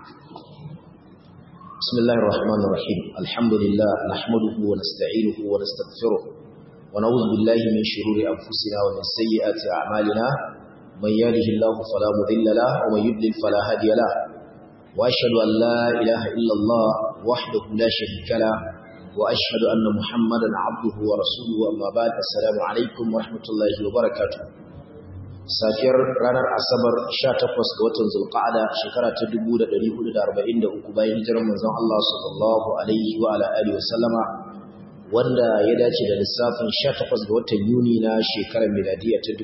بسم الله الرحمن الرحيم الحمد لله نحمده ونستعينه ونستغفره ونعوذ بالله من شرور أنفسنا ومن سيئات أعمالنا من يهده الله فلا مضل له ومن يضلل فلا هادي له وأشهد أن لا إله إلا الله وحده لا شريك له وأشهد أن محمدا عبده ورسوله أما بعد السلام عليكم ورحمة الله وبركاته safiyar ranar asabar 18 ga watan zulqa'ada shekara ta 1443 bayan hijirar manzon Allah sallallahu alaihi wa ala alihi wa sallama wanda ya dace da lissafin 18 ga watan Yuni na shekarar miladiya ta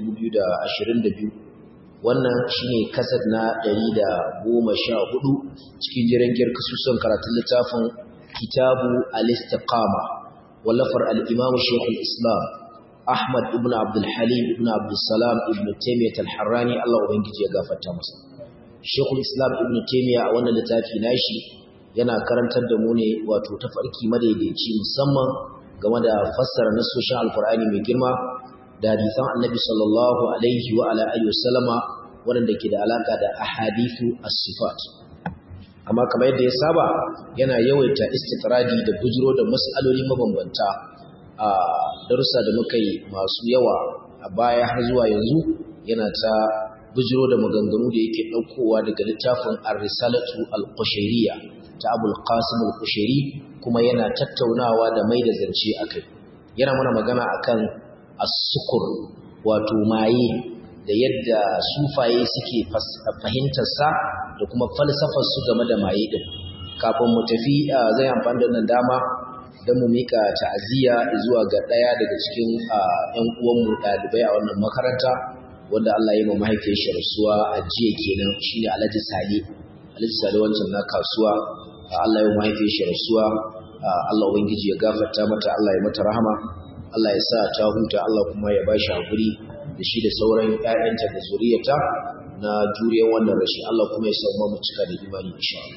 2022 wannan shine kasad na 114 cikin jirangiyar kasusun karatun littafin kitabu al-istiqama wallafar al-imam shaykhul islam Ahmad ibn Abdul Halim ibn Abdul Salam ibn Taymiyyah al-Harrani Allah ubangiji ya gafarta masa. Sheikhul Islam ibn Taymiyyah a wannan littafi nashi yana karantar da mu ne wato tafarki madaidaici musamman game da fassara nasoshin Alkur'ani mai girma da hadisan Annabi sallallahu alaihi wa ala alihi wasallama wanda ke da alaka da ahadithu as-sifat. Amma kamar yadda ya saba yana yawaita istitradi da bujiro da mas'aloli mabambanta a darussa da muka yi masu yawa a baya har zuwa yanzu yana ta bujiro da maganganu da yake ɗaukowa daga littafin ar-risalatu al-qushayriyya ta abul qasim al-qushayri kuma yana tattaunawa da mai da zance akai yana mana magana akan as-sukur wato maye da yadda sufaye suke fahimtar sa da kuma falsafar su game da maye din kafin mu tafi zai amfani da nan dama don mu mika ta'aziyya zuwa ga ɗaya daga cikin ‘yan uwanmu ɗalibai a wannan makaranta wanda Allah ya ma mahaifiyar shi rasuwa a jiya kenan shi ne Alhaji Sale Alhaji Sale wancan na kasuwa Allah ya mahaifiyar shi rasuwa Allah ubangiji ya gafarta mata Allah ya mata rahama Allah ya sa ta huta Allah kuma ya ba shi hakuri da shi da sauran ‘ya'yanta da zuriyarta na juriyar wannan rashi Allah kuma ya sa mu cika da imani insha Allah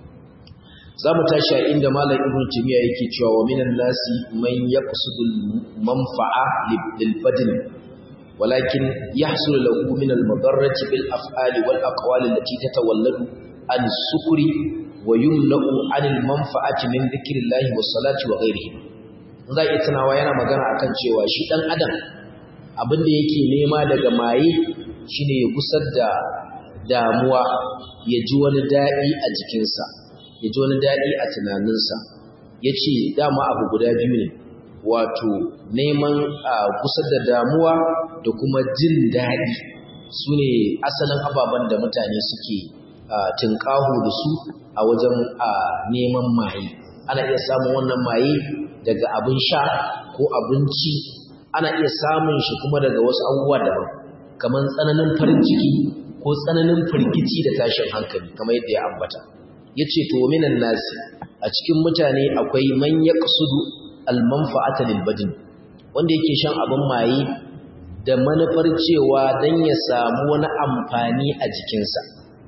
za mu tashi a inda malam ibn timiya yake cewa wa minan nasi man yaqsudul manfa'a lil badn walakin yahsul lahu min al madarrati bil af'ali wal aqwali allati tatawalladu an sukuri wa yumna'u an al manfa'ati min dhikrillahi was salati wa ghairihi za iya tunawa yana magana akan cewa shi dan adam abin da yake nema daga maye shine ya gusar da damuwa ya ji wani daɗi a jikinsa ya ji wani daɗi a tunaninsa ya ce dama abu guda biyu ne wato neman a kusa da damuwa da kuma jin daɗi su ne asalin ababen da mutane suke tunƙaho da su a wajen neman maye ana iya samun wannan maye daga abin sha ko abinci ana iya samun shi kuma daga wasu abubuwa daban kamar tsananin farin ciki ko tsananin firgici da tashin hankali kamar yadda ya ambata ya ce to minan nasi a cikin mutane akwai man ya ƙasudu almanfa'ata lilbadin wanda yake shan abin maye da manufar cewa don ya samu wani amfani a jikinsa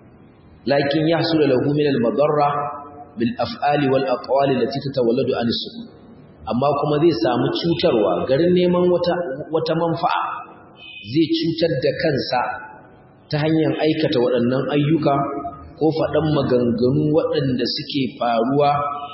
lakin ya hasu da lahu min almadarra bil af'ali wal aqwali lati tatawalladu an su amma kuma zai samu cutarwa garin neman wata wata manfa'a zai cutar da kansa ta hanyar aikata waɗannan ayyuka ko faɗan maganganu waɗanda suke faruwa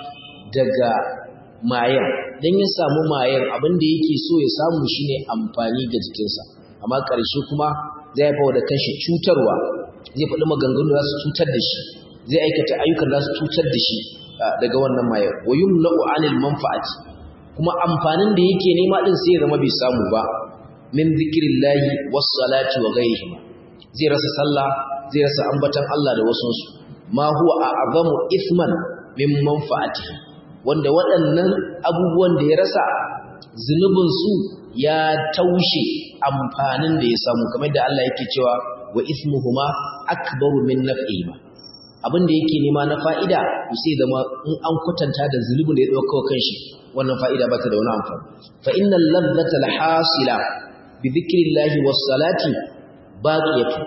daga mayan don ya samu mayan abin da yake so ya samu shine amfani ga jikinsa amma ƙarshe kuma zai haifa da kanshi cutarwa zai faɗi maganganu za su cutar da shi zai aikata ayyukan za su cutar da shi daga wannan mayan wa yumna'u anil manfa'ati kuma amfanin da yake nema din sai ya zama bai samu ba min zikrillahi was salati wa ghayrihima zai rasa sallah zai rasa ambatan Allah da wasunsu ma huwa a'zamu ithman min manfa'atihi wanda waɗannan abubuwan da ya rasa zunubin su ya taushe amfanin da ya samu kamar da Allah yake cewa wa ithmuhuma akbaru min naf'ihima abin da yake nema na fa'ida sai zama in an kwatanta da zunubin da ya dauka kanshi wannan fa'ida ba ta da wani amfani fa innal ladhata alhasila bi dhikrillahi was salati baqiyatu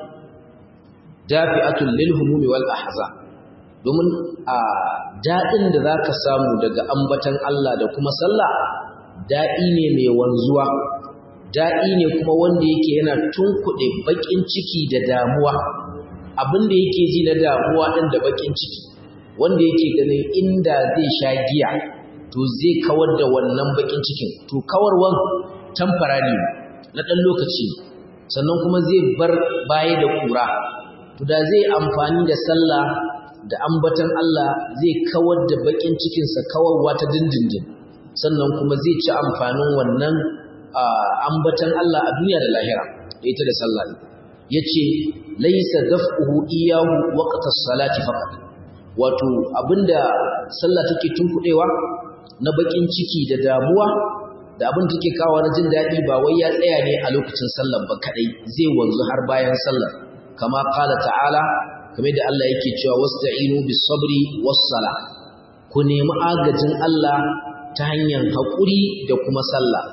dafi'atul lil humumi wal ahza domin a dadin da zaka samu daga ambatan Allah da kuma sallah dadi ne mai wanzuwa dadi ne kuma wanda yake yana tunkuɗe bakin ciki da damuwa abin da yake ji na damuwa ɗin da bakin ciki wanda yake ganin inda zai sha giya to zai kawar da wannan bakin cikin to kawarwan tamfarari na ɗan lokaci sannan kuma zai bar baya da kura to da zai amfani da sallah da ambatan Allah zai kawar da bakin cikinsa kawarwa ta dindindin sannan kuma zai ci amfanin wannan ambatan Allah a duniya da lahira da ita da sallah yace laysa daf'uhu iyahu waqta as-salati faqat wato abinda sallah take tunkudewa na bakin ciki da damuwa da abin take kawo na jin dadi ba wai ya tsaya ne a lokacin sallar ba kadai zai wanzu har bayan sallar kama qala ta'ala kamar da Allah yake cewa wasta'inu bis-sabri was-sala ku nemi agajin Allah ta hanyar haƙuri da kuma sallah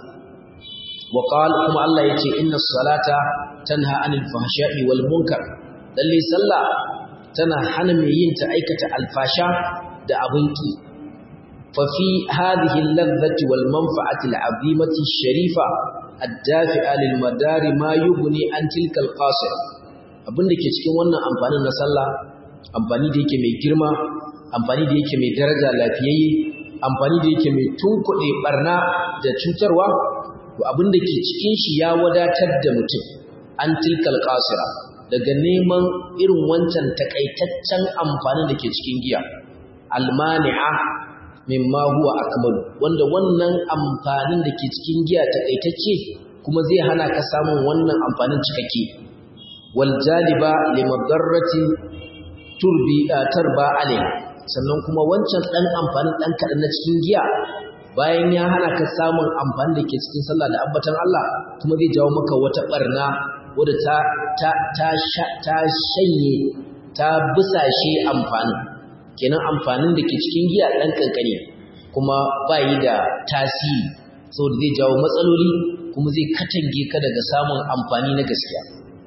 wa qala kuma Allah yace inna salata tanha anil fahsha'i wal munkar lalle sallah tana hana mai yin ta aikata alfasha da abin ki fa fi hadhihi al-ladhati wal manfa'ati al-'azimati ash-sharifa ad-dafi'a lil madari ma yughni an tilka al-qasir abinda ke cikin wannan amfanin na sallah amfani da yake mai girma amfani da yake mai daraja lafiyayye amfani da yake mai tunkuɗe barna da cutarwa to abinda ke cikin shi ya wadatar da mutum an tilkal qasira daga neman irin wancan takaitaccen amfanin da ke cikin giya almani'a mimma huwa akmal wanda wannan amfanin da ke cikin giya takaitacce kuma zai hana ka samun wannan amfanin cikakke wal jaliba limadarrati turbi tarba alai sannan kuma wancan dan amfanin dan kadan na cikin giya bayan ya hana ka samun amfani da ke cikin sallah da ambatan Allah kuma zai jawo maka wata barna wadda ta ta ta ta shanye ta busashe amfanin kenan amfanin da ke cikin giya dan kankane kuma bayi da tasiri saboda zai jawo matsaloli kuma zai katange ka daga samun amfani na gaskiya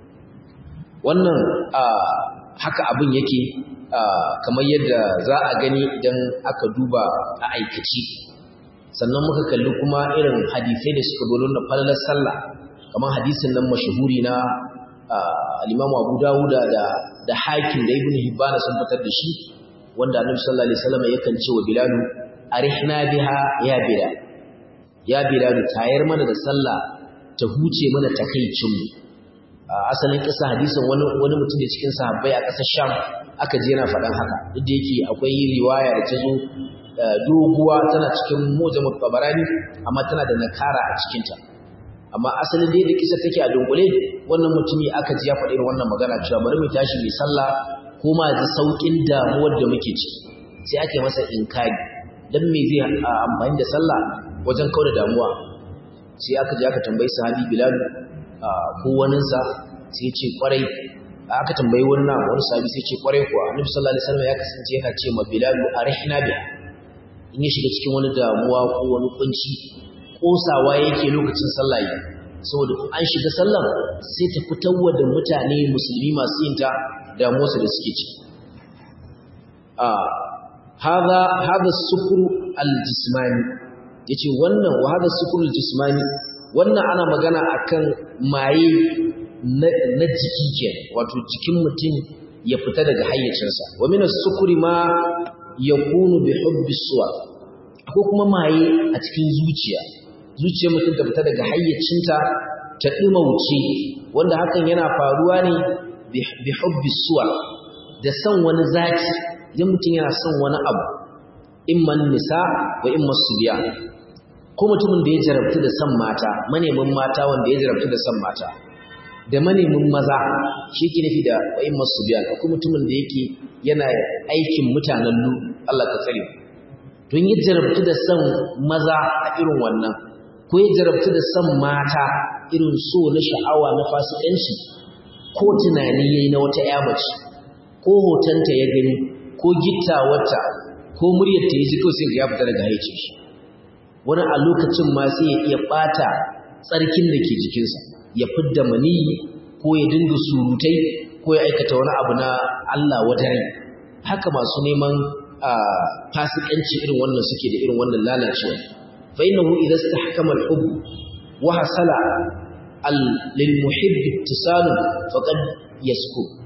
wannan haka abin yake kamar yadda za a gani idan aka duba a aikaci sannan muka kalli kuma irin hadisai da suka dole na falalar sallah kamar hadisin nan mashahuri na al-Imam Abu Dawud da da Hakim da Ibn Hibban sun fitar da shi wanda Annabi sallallahu alaihi wasallam yakan ce wa Bilal arihna biha ya Bilal ya Bilal tayar mana da sallah ta huce mana takeicin mu asalin kisa hadisin wani wani mutum da cikin sahabbai a ƙasar Sham aka je yana faɗan haka duk da yake akwai riwaya da ta zo doguwa tana cikin mujamul tabarani amma tana da nakara a cikinta amma asalin da yadda kisa take a dunkule wannan mutumi aka ji ya faɗi wannan magana cewa bari mu tashi mai sallah ko ma ji saukin damuwar da muke ciki sai ake masa inkari dan me zai amfani da sallah wajen kauda damuwa sai aka je aka tambayi sahabi bilal ko waninsa sai ce kwarai aka tambayi wani na wani sahabi sai ce kwarai kuwa annabi sallallahu alaihi wasallam ya kasance yana ce ma bilal arihna biha in ya shiga cikin wani damuwa ko wani kunci kosawa yake lokacin sallah yi saboda an shiga sallan sai ta fitarwa da mutane musulmi masu yin ta damuwarsu da suke ci a hadha hadha sukru aljismani yace wannan wa hadha sukru aljismani wannan ana magana akan maye na jiki ke wato jikin mutum ya fita daga hayyacinsa wa min as-sukri ma yakunu bi hubbi suwa akwai kuma maye a cikin zuciya zuciyar mutum ta fita daga hayyacinta ta wuce, wanda hakan yana faruwa ne bi hubbi suwa da son wani zaki idan mutum yana son wani abu imman nisa wa imman subiya ko mutumin da ya jarabtu da son mata manemin mata wanda ya jarabtu da son mata da manemin maza shi ke nufi da wa imman subiya akwai mutumin da yake yana aikin mutanen lu Allah ka tsare don ya jarabtu da son maza a irin wannan ko ya jarabtu da son mata irin so na sha'awa na fasikanci ko tunani yayi na wata ƴa mace ko hotonta ya gani ko gittawarta ko muryar ta ji kawai sai ya fita daga haicin shi wani a lokacin ma sai ya iya bata tsarkin da ke jikinsa ya fidda maniyi ko ya dinga surutai ko ya aikata wani abu na Allah wadare haka masu neman fasikanci irin wannan suke da irin wannan lalacewa fa innahu idza istahkama al-hubb wa hasala lil muhibb ittisal faqad yasku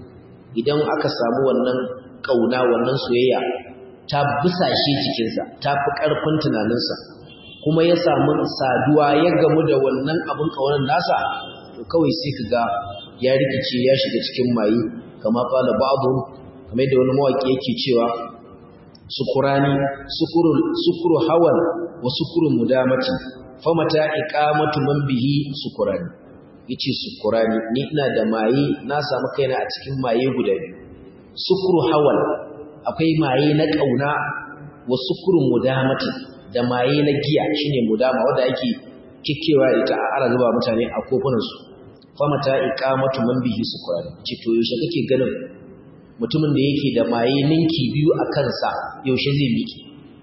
idan aka samu wannan kauna wannan soyayya ta busashe jikinsa ta fi ƙarfin tunaninsa kuma ya samu saduwa ya gamu da wannan abin kaunar nasa to kawai sai ka ga ya rikice ya shiga cikin maye kama kala ba'dhu kamar yadda wani mawaki yake cewa sukurani sukuru sukuru hawan wa sukuru mudamati famata iqamatu man bihi sukurani yace sukurani ni ina da maye na samu kaina a cikin maye guda biyu sukuru hawan akwai maye na kauna wa sukuru mudamati da maye na giya shine mudama wanda ake kikewa ita ana zuba mutane a kofunan su famata iqamatu man bihi sukurani ce to yaushe kake ganin mutumin da yake da maye ninki biyu a kansa yaushe zai miki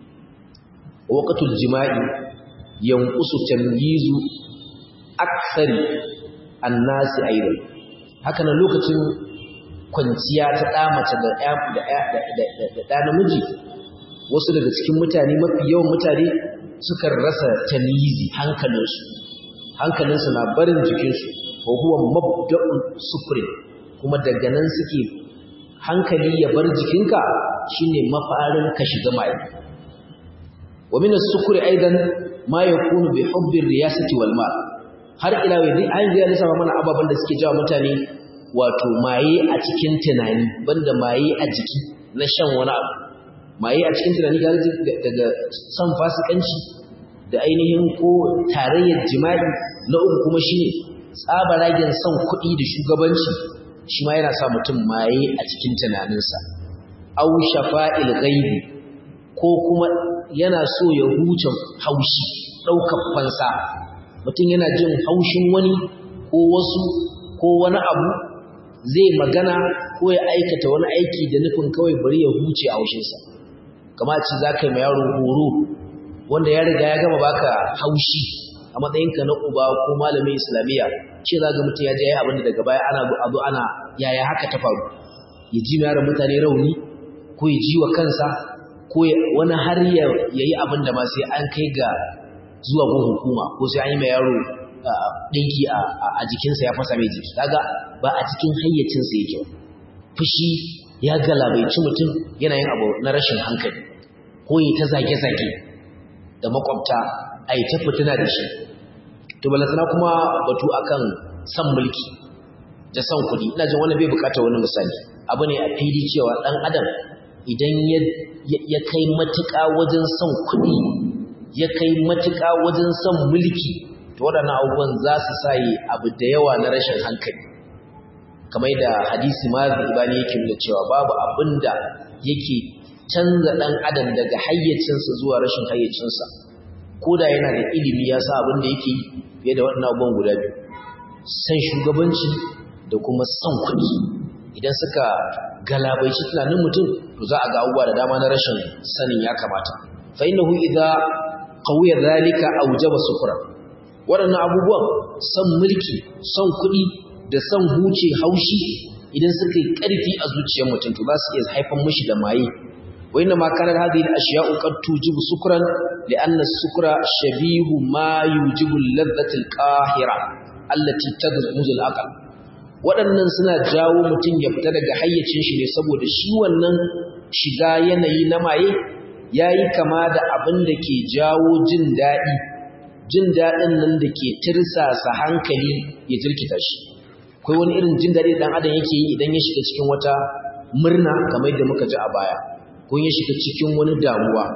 waqtul jima'i yanqusu tamyizu akthari annasi aidan haka nan lokacin kwanciya ta da mace da da da da namiji wasu daga cikin mutane mafi yawan mutane suka rasa tamyizi hankalinsu hankalinsu na barin jikinsu wa huwa mabda'un sufri kuma daga nan suke hankali ya bar jikinka shine mafarin ka shiga mai wa min as-sukri aidan ma yakunu bi hubbi riyasati wal mal har ila yau dai an ga lissafa mana ababan da suke jawo mutane wato maye a cikin tunani banda maye a jiki na shan wani abu maye a cikin tunani ga daga san fasikanci da ainihin ko tarayyar jima'i na uku kuma shine tsabaragen son kuɗi da shugabanci shi ma yana sa mutum maye a cikin tunaninsa au shafa'il ghaibi ko kuma yana so ya huce haushi ɗaukar fansa mutum yana jin haushin wani ko wasu ko wani abu zai magana ko ya aikata wani aiki da nufin kawai bari ya huce haushinsa kama ce za ka yi ma yaro horo wanda ya riga ya gama baka haushi a matsayinka na uba ko malamin islamiyya ce za ga mutum ya je ya abinda daga baya ana abu ana yaya haka ta faru ya ji ma yaron mutane rauni ko ya ji wa kansa ko wani har ya yi abin da ma sai an kai ga zuwa gun hukuma ko sai an yi mai yaro ɗinki a jikinsa ya fasa mai jiki kaga ba a cikin hayyacinsa yake fushi ya galabaici mutum yana yin abu na rashin hankali ko yi ta zage-zage da makwabta a yi ta fitina da shi to balasana kuma batu akan san mulki da san kuɗi ina jin wani bai bukata wani misali abu ne a fili cewa ɗan adam idan ya kai matuƙa wajen son kuɗi ya kai matuƙa wajen son mulki to waɗannan abubuwan za su sa yi abu da yawa na rashin hankali kamar da hadisi ma ibani yake nuna cewa babu abin da yake canza ɗan adam daga hayyacinsa zuwa rashin hayyacinsa ko da yana da ilimi ya sa abin da yake fiye da waɗannan abubuwan guda biyu san shugabanci da kuma son kuɗi idan suka galabaici tunanin mutum to za a ga abubuwa da dama na rashin sanin ya kamata fa innahu idza qawiya zalika awjaba sufra waɗannan abubuwan son mulki son kuɗi da son huce haushi idan suka yi ƙarfi a zuciyar mutum to za su iya haifar mishi da maye wa inna ma kana hadhihi al-ashya'u qad tujibu sukran li'anna as-sukra shabihu ma yujibu al-ladhati al-qahira allati tadmuzu al-aql waɗannan suna jawo mutum ya fita daga hayyacin shi ne saboda shi wannan shiga yanayi na maye yayi kama da abin da ke jawo jin daɗi jin daɗin nan da ke tirsasa hankali ya jirkita shi akwai wani irin jin daɗi ɗan adam yake yi idan ya shiga cikin wata murna kamar yadda muka ji a baya ko ya shiga cikin wani damuwa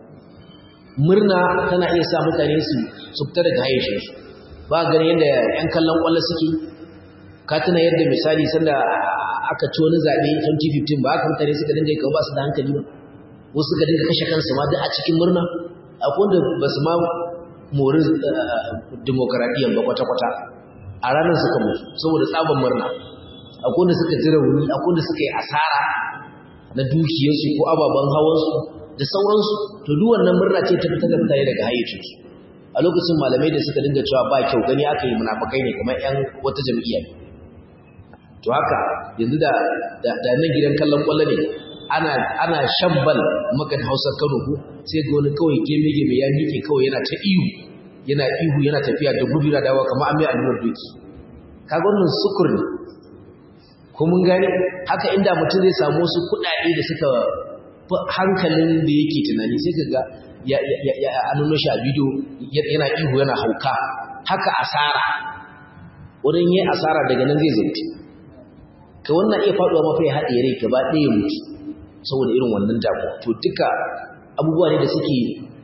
murna tana iya sa mutane su su fita daga hayyacin su ba ganin yadda ƴan kallon ƙwallo suke ka tuna yadda misali sanda aka ci wani zaɓe 2015 ba haka mutane suka dinga yi kawo ba su da hankali ba wasu suka dinga kashe kansu ma duk a cikin murna akwai wanda ba su ma mori demokaradiyyar ba kwata-kwata a ranar suka mutu saboda tsaban murna akwai wanda suka ji rauni akwai wanda suka yi asara na dukiyarsu ko ababen hawansu da sauransu to duk wannan murna ce ta fitar da mutane daga hayyacinsu a lokacin malamai da suka dinga cewa ba kyau gani aka yi munafukai ne kamar yan wata jam'iyya ne to haka yanzu da da nan gidan kallon kwallo ne ana ana shabbal maka da Hausa Kano ko sai ga wani kawai geme geme ya miƙe kawai yana ta ihu yana ihu yana tafiya da gudu da dawa kamar an mai allurar doki kaga wannan sukur ne ko mun gane haka inda mutum zai samu wasu kuɗaɗe da suka hankalin da yake tunani sai ka ga ya nuno shi a bidiyo yana ihu yana hauka haka asara wurin yi asara daga nan zai zauti ka wannan iya faɗuwa mafi haɗe rai gaba ɗaya mutu saboda irin wannan damuwa to duka abubuwa ne da suke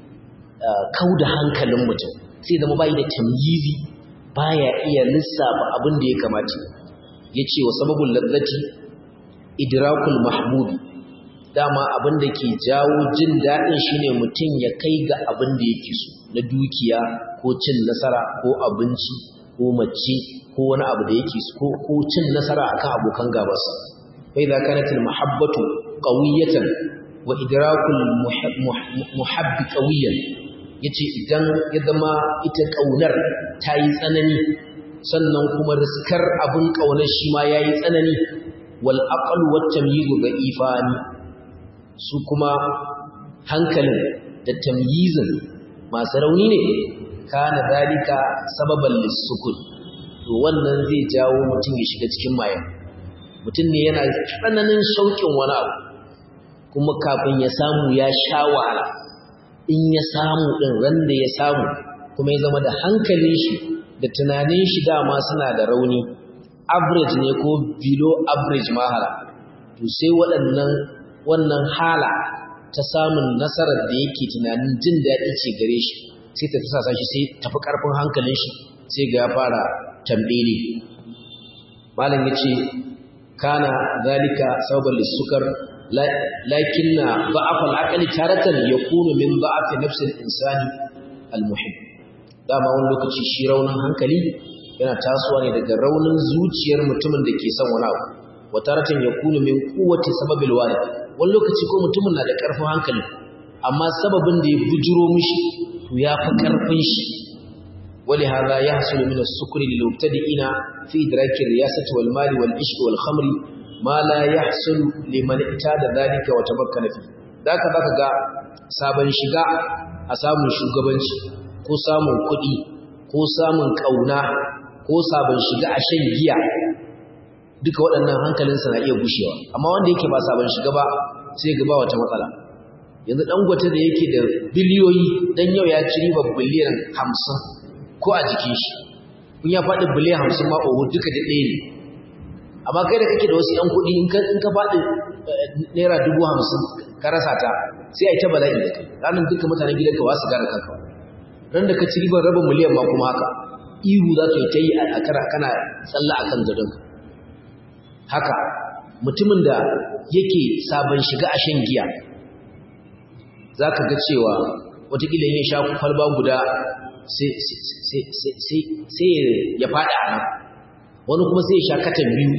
kau da hankalin mutum sai zama bayi da tamyizi baya iya lissafa abin da ya kamata ya ce wa sababin lazzati idrakul mahmudi dama abin da ke jawo jin daɗin shine mutum ya kai ga abin da yake so na dukiya ko cin nasara ko abinci ko mace ko wani abu da yake so ko cin nasara akan abokan gabarsa fa idza kanat al mahabbatu qawiyatan wa idrakul muhabbi qawiyan yace idan ya zama ita kaunar ta yi tsanani sannan kuma riskar abin kaunar shi ma yayi tsanani wal aql wat tamyiz da'ifani su kuma hankalin da tamyizin masu rauni ne kana zalika sababan lissukun to wannan zai jawo mutum ya shiga cikin mayan mutum ne yana tsananin shauƙin wani abu kuma kafin ya samu ya sha wahala in ya samu ɗin ran da ya samu kuma ya zama da hankalin shi da tunanin shi dama suna da rauni average ne ko below average mahala to sai waɗannan wannan hala ta samun nasarar da yake tunanin jin daɗi ce gare shi sai ta tasa shi sai tafi ƙarfin hankalin shi sai ga ya fara tambele malam ya ce kana zalika sababan lissukar lakinna ba'af al-aqli taratan yakunu min ba'af nafs al-insani al-muhib dama wani lokaci shi raunin hankali yana tasowa ne daga raunin zuciyar mutumin da ke son wani abu wa taratan yakunu min quwwati sababil walid wani lokaci ko mutumin na da karfin hankali amma sababin da ya bujuro mishi to ya fi karfin shi ولهذا يحصل من السكر للمبتدئين في إدراك الرياسة والمال والعشق والخمر ma la yahsul liman itada dalika wa tabakkala fi daka zaka ga sabon shiga a samun shugabanci ko samun kuɗi ko samun kauna ko sabon shiga a shan giya duka waɗannan hankalinsa na iya gushewa amma wanda yake ba sabon shiga ba sai ga ba wata matsala yanzu dangote da yake da biliyoyi dan yau ya ci riba biliyan 50 ko a jikin shi in ya faɗi biliyan 50 ma oho duka da ɗaya ne amma kai da kake da wasu 'yan kuɗi in ka faɗi naira dubu hamsin ka rasa ta sai a yi ta bala'i da kai ranar duka mutanen gidanka ba su gane kanka ran da ka ci ribar rabin miliyan ma kuma haka ihu za ka yi ta yi a kana kana tsalla a kan gadonka haka mutumin da yake sabon shiga a shan giya za ka ga cewa watakila yin sha kwalba guda sai ya faɗi a nan wani kuma sai ya sha katan biyu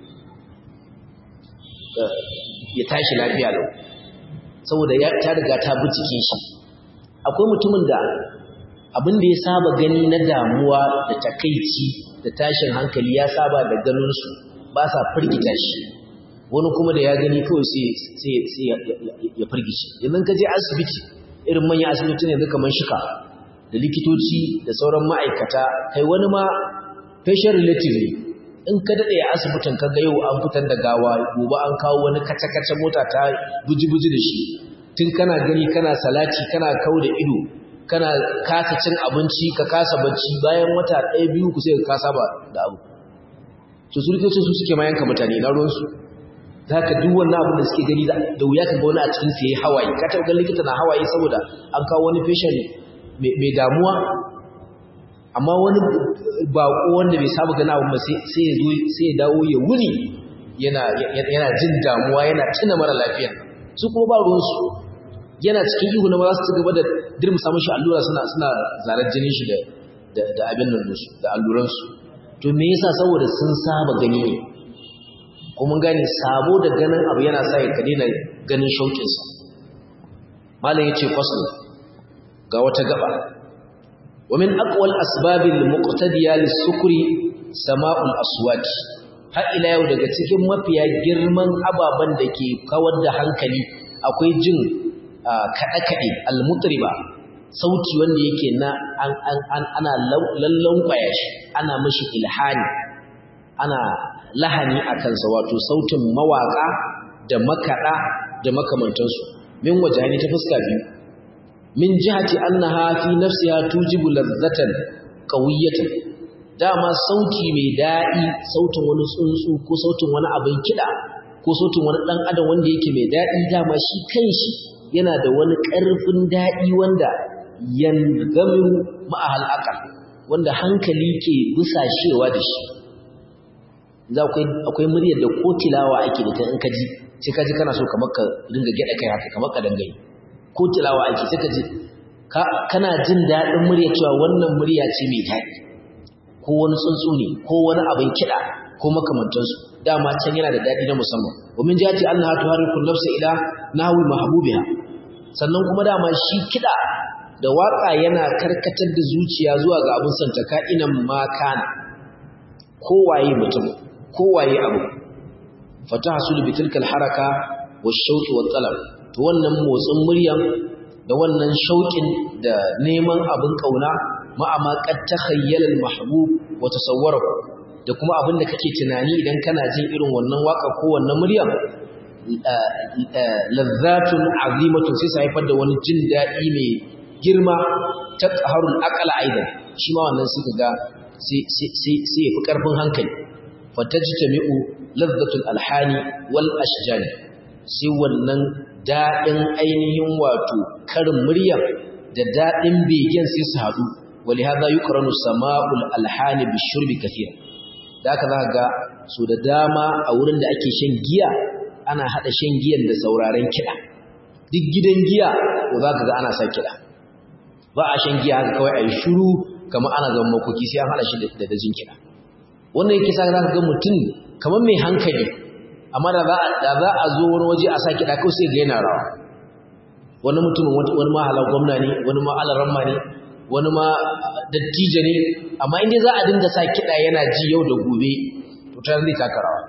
ya tashi lafiya lau saboda ya ta riga ta bi cikin shi akwai mutumin da abin da ya saba gani na damuwa da takaici da tashin hankali ya saba da ganinsu ba sa firgita shi wani kuma da ya gani kawai sai ya firgici yanzu ka je asibiti irin manyan asibiti ne kamar shika da likitoci da sauran ma'aikata kai wani ma patient relative ne in ka daɗe a asibitin ka ga yau an fitar da gawa gobe an kawo wani kace-kace mota ta buji-buji da shi tun kana gani kana salati kana kau da ido kana kasa cin abinci ka kasa bacci bayan wata ɗaya biyu ku sai ka kasa ba da abu to su rikicin su suke mayanka mutane na ruwansu za ka duk wannan abin da suke gani da wuya ka ga wani a cikin su ya yi hawaye ka taɓa ganin likita na hawaye saboda an kawo wani patient mai damuwa amma wani bako wanda bai saba gana abu sai ya zo sai ya dawo ya wuni yana yana jin damuwa yana tuna mara lafiya su kuma ba ruwan su yana cikin ihu na za su ci gaba da dirmusa mishi allura suna suna zarar jinin shi da da abin nan su da alluran su to me yasa saboda sun saba gani ne ko mun gane sabo da ganin abu yana sa ka daina ganin shauƙin sa malam yace fasl ga wata gaba ومن أقوى الأسباب المقتدية للسكر سماء الأصوات har ila yau daga cikin mafiya girman ababen da ke kawar da hankali akwai jin kaɗe-kaɗe almutriba sauti wanda yake na ana lallon kwaya shi ana mashi ilhani ana lahani a kansa wato sautin mawaka da makaɗa da makamantansu min wajahani ta fuska biyu min jihati annaha fi nafsiha tujibu ladzatan qawiyatan dama sauti mai daɗi sautin wani tsuntsu ko sautin wani abin kiɗa ko sautin wani ɗan adam wanda yake mai daɗi dama shi kanshi yana da wani ƙarfin daɗi wanda yangamiru ma'ahal aqal wanda hankali ke busashewa da shi za akwai muryar da ko tilawa ake da ta in ka ji sai ka ji kana so kamar ka ringa gyaɗa kai haka kamar ka dangaye ko tilawa ake sai ka ji kana jin daɗin murya cewa wannan murya ce mai daɗi ko wani tsuntsu ne ko wani abin kiɗa ko makamantansu dama can yana da daɗi na musamman wa min jati annaha tuhariku nafsa ila nahwi mahbubiha sannan kuma dama shi kiɗa da waƙa yana karkatar da zuciya zuwa ga abin santa ka'inan ma kana kowaye mutum kowaye abu fatahsul bi tilka haraka wash-shawq wat-talab to wannan motsin muryan da wannan shauƙin da neman abin kauna ma'ama qad takhayyala al-mahbub wa tasawwarahu da kuma abin da kake tunani idan kana jin irin wannan waka ko wannan muryan lazzatun azimatun sai sai haifar da wani jin daɗi mai girma ta qaharul aqla aidan shi ma wannan sai kaga sai sai sai yafi karfin hankali fatajtami'u lazzatul alhani wal ashjani sai wannan daɗin ainihin wato karin murya da daɗin begen sai su haɗu wali hadha yuqranu sama'ul alhani bishurbi kathira da aka za ga so da dama a wurin da ake shan giya ana haɗa shan giyan da sauraren kiɗa duk gidan giya ko za ka ga ana sa kiɗa ba a shan giya haka kawai a yi shuru kamar ana zama makoki sai an haɗa shi da dajin kiɗa wannan yake sa za ka ga mutum kamar mai hankali amma da za a zo wani waje a sa kiɗa kawai sai ga yana rawa wani mutumin wani mahalar gwamna ne wani ma alaramma ne wani ma dattijo ne amma inda za a dinga sa kiɗa yana ji yau da gobe to ta zai taka rawa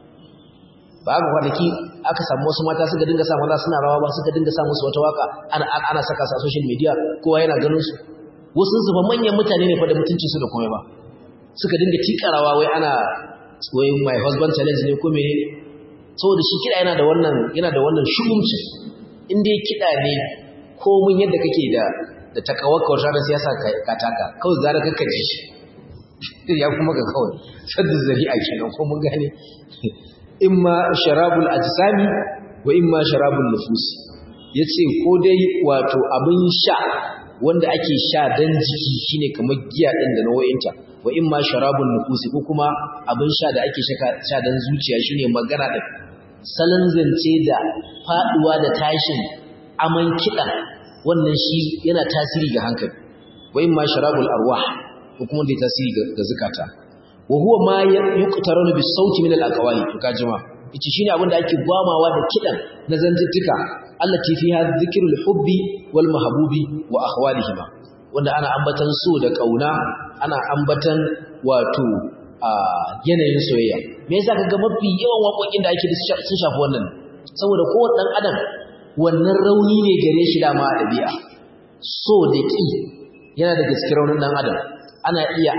ba haka kwanaki aka samu wasu mata suka dinga sa maza suna rawa ba suka dinga sa musu wata waka ana ana saka sa social media kowa yana ganin su wasu su fa manyan mutane ne fa da mutuncin su da komai ba suka dinga tika rawa wai ana wai my husband challenge ne ko menene saboda shi kiɗa yana da wannan yana da wannan shugumci in dai kiɗa ne komun yadda kake da da takawaka wata ranar siyasa ka taka kawai gara kakka ji shi ya kuma ga kawai sadda zari'a kenan ko mun gane imma sharabul ajsami wa imma sharabul nufus yace ko dai wato abin sha wanda ake sha dan jiki shine kamar giya din da nau'inta wa imma sharabul nufus ko kuma abin sha da ake sha dan zuciya shine magana da salon zance da faduwa da tashin aman kiɗa wannan shi yana tasiri ga hankali wa imma sharabul arwah ko kuma da tasiri ga zakata wa huwa ma yuqtaranu bis sauti min al aqwali to kajima yace shine abin da ake gwamawa da kidan na zantuttuka allati fiha dhikrul hubbi wal mahbubi wa ahwalihima wanda ana ambatan so da kauna ana ambatan wato yanayin soyayya me yasa kaga mafi yawan waƙoƙin da ake sun shafi wannan saboda kowanne dan adam wannan rauni ne gare shi dama a ɗabi'a so da ƙi yana da gaske raunin ɗan adam ana iya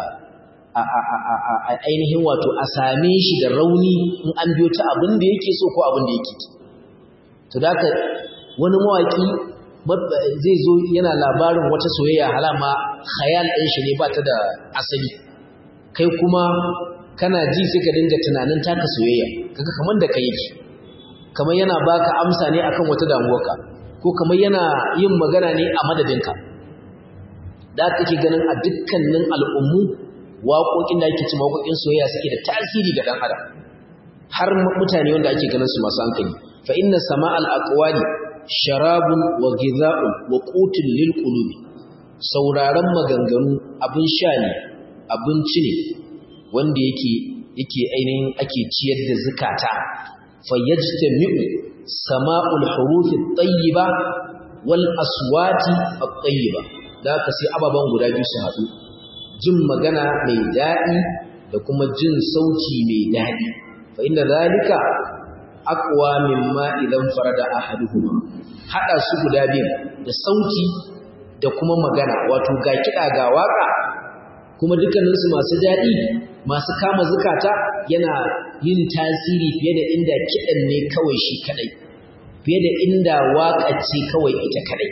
a ainihin wato a same shi da rauni in an biyo ta abin da yake so ko abin da yake ki to da haka wani mawaƙi zai zo yana labarin wata soyayya halama khayal ɗin shi ne ba ta da asali kai kuma kana ji sai ka dinga tunanin taka soyayya kaga kamar da kai yake kamar yana baka amsa ne akan wata damuwarka ko kamar yana yin magana ne a madadinka da kake ganin a dukkanin al'ummu waƙoƙin da ake ci waƙoƙin soyayya suke da tasiri ga dan adam har mutane wanda ake ganin su masu hankali fa inna sama'al aqwali sharabun wa ghidha'un wa qutun lil qulubi sauraron maganganu abin sha ne abinci ne wanda yake yake ainihin ake ciyar da zakata fayajtami'u sama'ul huruf at-tayyiba wal aswati at-tayyiba da ka sai ababan guda biyu su haɗu jin magana mai daɗi da kuma jin sauti mai daɗi fa inna zalika aqwa mimma idan farada ahaduhuma hada su guda biyu da sauti da kuma magana wato ga kiɗa ga waka kuma dukkaninsu masu daɗi masu kama zukata yana yin tasiri fiye da inda kiɗan ne kawai shi kaɗai fiye da inda waƙa ce kawai ita kaɗai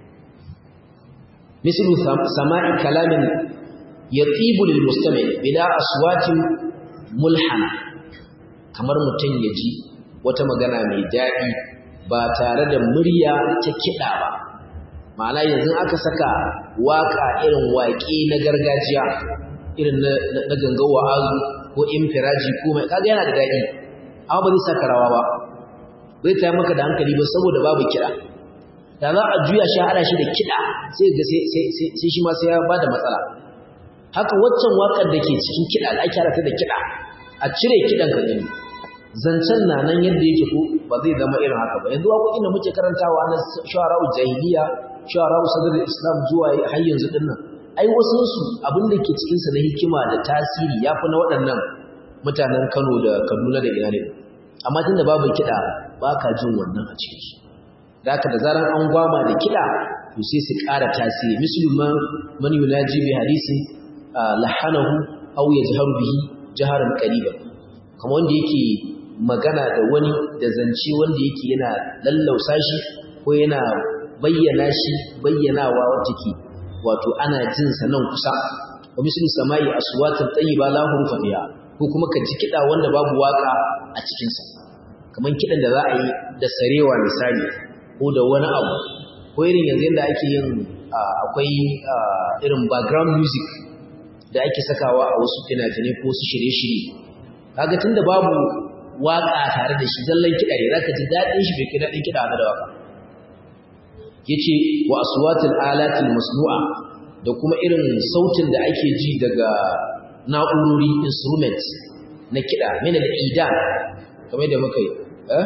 mislu sama'i kalamin ya tsibul mustami bila aswatin mulhana kamar mutum ya ji wata magana mai daɗi ba tare da murya ta kiɗa ba ma'ana yanzu aka saka waka irin waƙe na gargajiya irin na gangan wa'azu ko infiraji ko mai kaga yana da daɗi amma ba zai saka rawa ba bai tayar maka da hankali ba saboda babu kiɗa da za a juya shi haɗa shi da kiɗa sai ga sai shi ma sai ya ba da matsala haka waccan waƙar da ke cikin kiɗa da ake haɗa da kiɗa a cire kiɗan ka gani zancen na nan yadda yake ko ba zai zama irin haka ba yanzu waƙoƙin da muke karantawa na shawara'u jahiliya shawara'u sadar islam zuwa har yanzu din nan ai wasu su abin da ke cikin sa na hikima da tasiri yafi na waɗannan mutanen Kano da Kaduna da ina ne amma tunda babu kiɗa ba ka jin wannan a cikin su da haka da zaran an gwama da kiɗa to sai su ƙara tasiri musulman man yunaji bi hadisi lahanahu aw yajharu bihi jaharan qariban kamar wanda yake magana da wani da zance wanda yake yana lallausa shi ko yana bayyana shi bayyanawa wacce ke wato ana jin sa nan kusa wa misli samai aswatan tayyiba la hurfa fiha ko kuma ka ji kida wanda babu waka a cikin sa kaman kidan da za a yi da sarewa misali ko da wani abu ko irin yanzu yanda ake yin akwai irin background music da ake sakawa a wasu fina-finai ko su shirye-shirye kaga tunda babu waka tare da shi zallan kiɗa ne zaka ji daɗin shi bai kai daɗin kiɗa da waka yace wa aswatul alatil masnu'a da kuma irin sautin da ake ji daga na'urori instruments na kiɗa min al-idan kamar da muka yi eh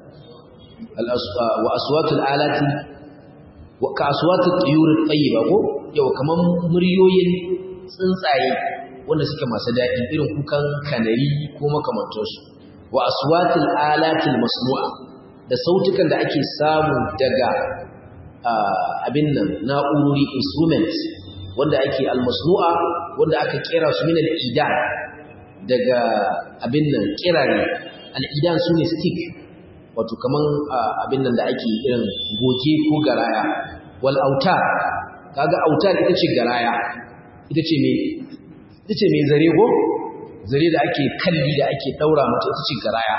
wa aswatul alati wa ka aswatul tuyur tayyiba ko yau kaman muryoyin tsuntsaye wanda suke masu daɗi irin kukan kanari ko makamantansu wa aswatul alatil masnu'a da sautukan da ake samu daga abin nan na'urori instruments wanda ake almasnu'a wanda aka kera su min al-idan daga abin nan kirare al-idan sune stick wato kaman abin nan da ake irin goje ko garaya wal autar kaga autar ita ce garaya ita ce me ita ce me zare go zare da ake kalli da ake daura mata ita ce garaya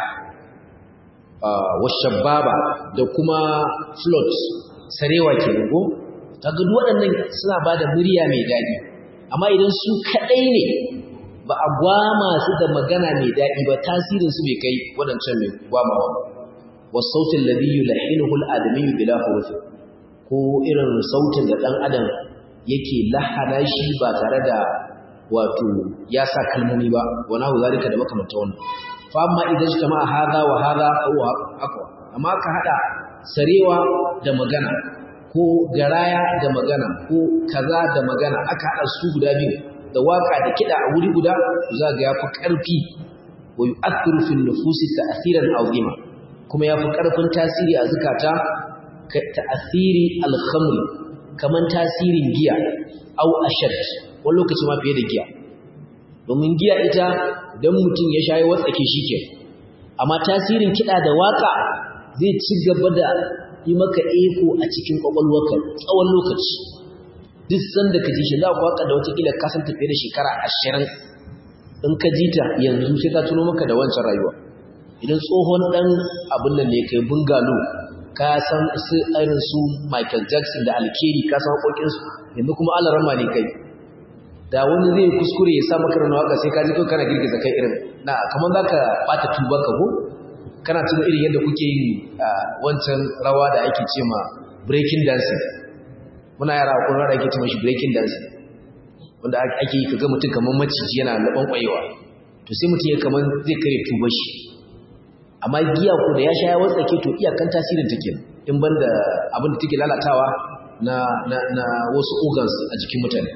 washababa da kuma float sarewa ke go kaga duk waɗannan suna bada murya mai daɗi amma idan su kadai ne ba a gwama su da magana mai daɗi ba tasirin su bai kai waɗancan mai gwamawa wasautin ladhi yulahinuhu al-adami bila huruf ko irin sautin da dan adam yake lahana shi ba tare da wato ya sa kalmomi ba wana hu zalika da makamanta wannan fa amma idan jama'a hada wa hada huwa aqwa amma ka hada sarewa da magana ko garaya da magana ko kaza da magana aka hada su guda biyu da waka da kida a wuri guda za ga yafi karfi wa yu'athiru fi nufusi ta'thiran azima kuma yafi karfin tasiri a zakata ka ta'thiri al-khamr kaman tasirin giya au ashad wani lokaci ma fiye da giya domin giya ita dan mutum ya shayi watsake shike amma tasirin kida da waka zai ci gaba da yi maka eko a cikin kwakwalwarka tsawon lokaci duk sanda ka ji shi za ku waka da wata kila ka san tafiye da shekara ashirin in ka ji ta yanzu sai ta tuno maka da wancan rayuwa idan tsohon dan abin nan ne kai bungalo ka san su irin su Michael Jackson da Alkeri ka san hakokin su yanzu kuma alarama ne kai da wani zai kuskure ya sa maka ran waka sai ka ji kai kana girgiza kai irin na kaman zaka bata tuba ka ko kana tuna irin yadda kuke yin wancan rawa da ake ce ma breaking dancing muna yara ko rawa da ake ce mashi breaking dancing wanda ake yi kaga mutum kaman maciji yana laban kwayewa to sai mutum ya kaman zai kare tubar shi amma giya ko da ya sha ya watsake to iyakan tasirin take in banda abin da take lalatawa na na na wasu organs a jikin mutane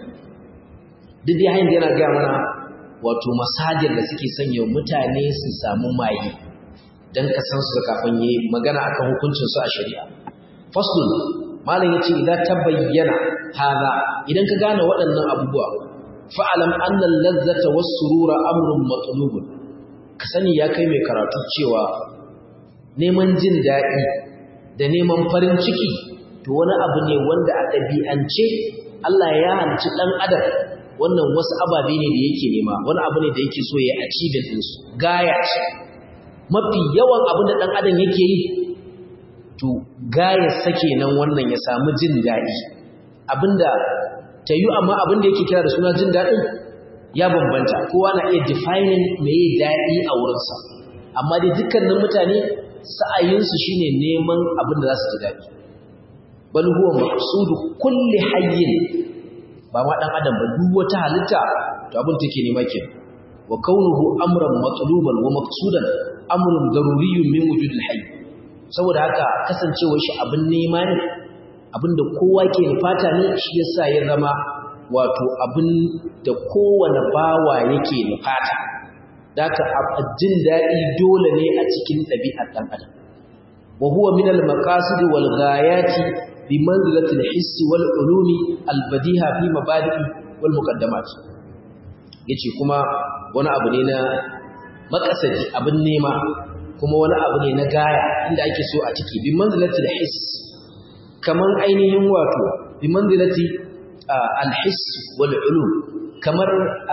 duk dai hanyar yana ga mana wato masajir da suke sanya mutane su samu maye dan ka san su kafin yi magana akan hukuncin su a shari'a faslun malam yace idan ta bayyana hada idan ka gane waɗannan abubuwa fa'alam anna al-lazzata was-surura amrun matlubun ka sani ya kai mai karatu cewa neman jin daɗi da neman farin ciki to wani abu ne wanda a ɗabi'ance Allah ya halci ɗan adam wannan wasu ababe ne da yake nema wani abu ne da yake so ya achievement ɗinsu gaya ce mafi yawan abin da ɗan adam yake yi to gaya sake nan wannan ya samu jin daɗi abinda ta yi amma abin da yake kira da suna jin daɗin ya bambanta kowa na iya defining mai daɗi a wurinsa amma dai dukkanin mutane sa'ayinsu shine neman abin da za su ji daɗi bal huwa maqsudu kulli hayyin ba ma dan adam ba duk wata halitta to abin take nema ke wa kaunuhu amran matluban wa maqsudan amrun daruriyyun min wujudil hayy saboda haka kasancewar shi abin nema ne abinda kowa ke nufata ne shi yasa ya zama wato abin da kowane bawa yake nufata daka jin daɗi dole ne a cikin ɗabi'ar ɗan adam wa huwa min al-maqasid wal ghayati bi manzilati al-hiss wal ulumi al-badiha fi mabadi wal muqaddamat yace kuma wani abu ne na makasadi abin nema kuma wani abu ne na gaya inda ake so a ciki bi manzilati al-hiss kaman ainihin wato bi manzilati al-hiss wal ulum kamar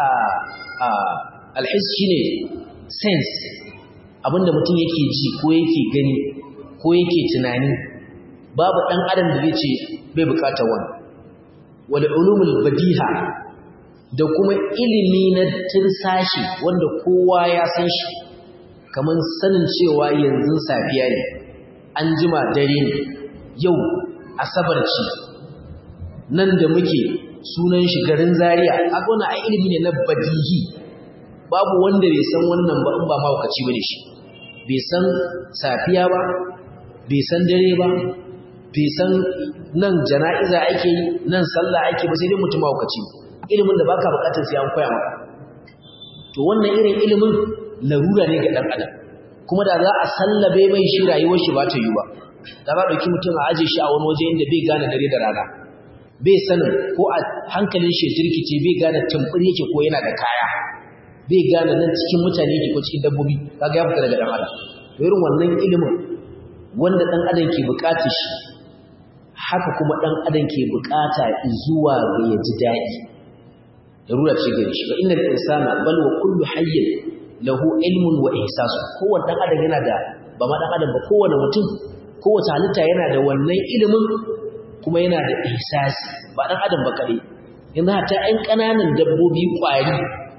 al-hiss shine sense abinda mutum yake ji ko yake gani ko yake tunani babu dan adam da zai ce bai bukatar wani wal ulumul badiha da kuma ilimi na tirsashi wanda kowa ya san shi kamar sanin cewa yanzu safiya ne an jima dare ne yau asabar ce nan da muke sunan shi garin zaria aka wani a ilimi ne na badihi babu wanda bai san wannan ba in ba mahaukaci bane shi bai san safiya ba bai san dare ba bai san nan jana'iza ake yi nan sallah ake ba sai dai mutum mahaukaci ilimin da baka bukatar sai an koya maka to wannan irin ilimin larura ne ga dan adam kuma da za a sallabe mai shi rayuwar shi ba ta yi ba da za a ɗauki mutum a aje shi a wani waje inda bai gane dare da rana bai sanin ko a hankalin shi jirkice bai gane tumfur yake ko yana da kaya bai gane nan cikin mutane yake ko cikin dabbobi kaga ya fita daga dan adam to irin wannan ilimin wanda dan adam ke bukatar shi haka kuma dan adam ke bukata zuwa ga ya ji daɗi darura ce gare shi fa innal insana bal wa kullu hayyin lahu ilmun wa ihsasu kowanne dan adam yana da ba ma dan adam ba kowanne mutum kowace halitta yana da wannan ilimin kuma yana da ihsasi ba dan adam ba kadai yanzu hatta ƴan ƙananan dabbobi ƙwari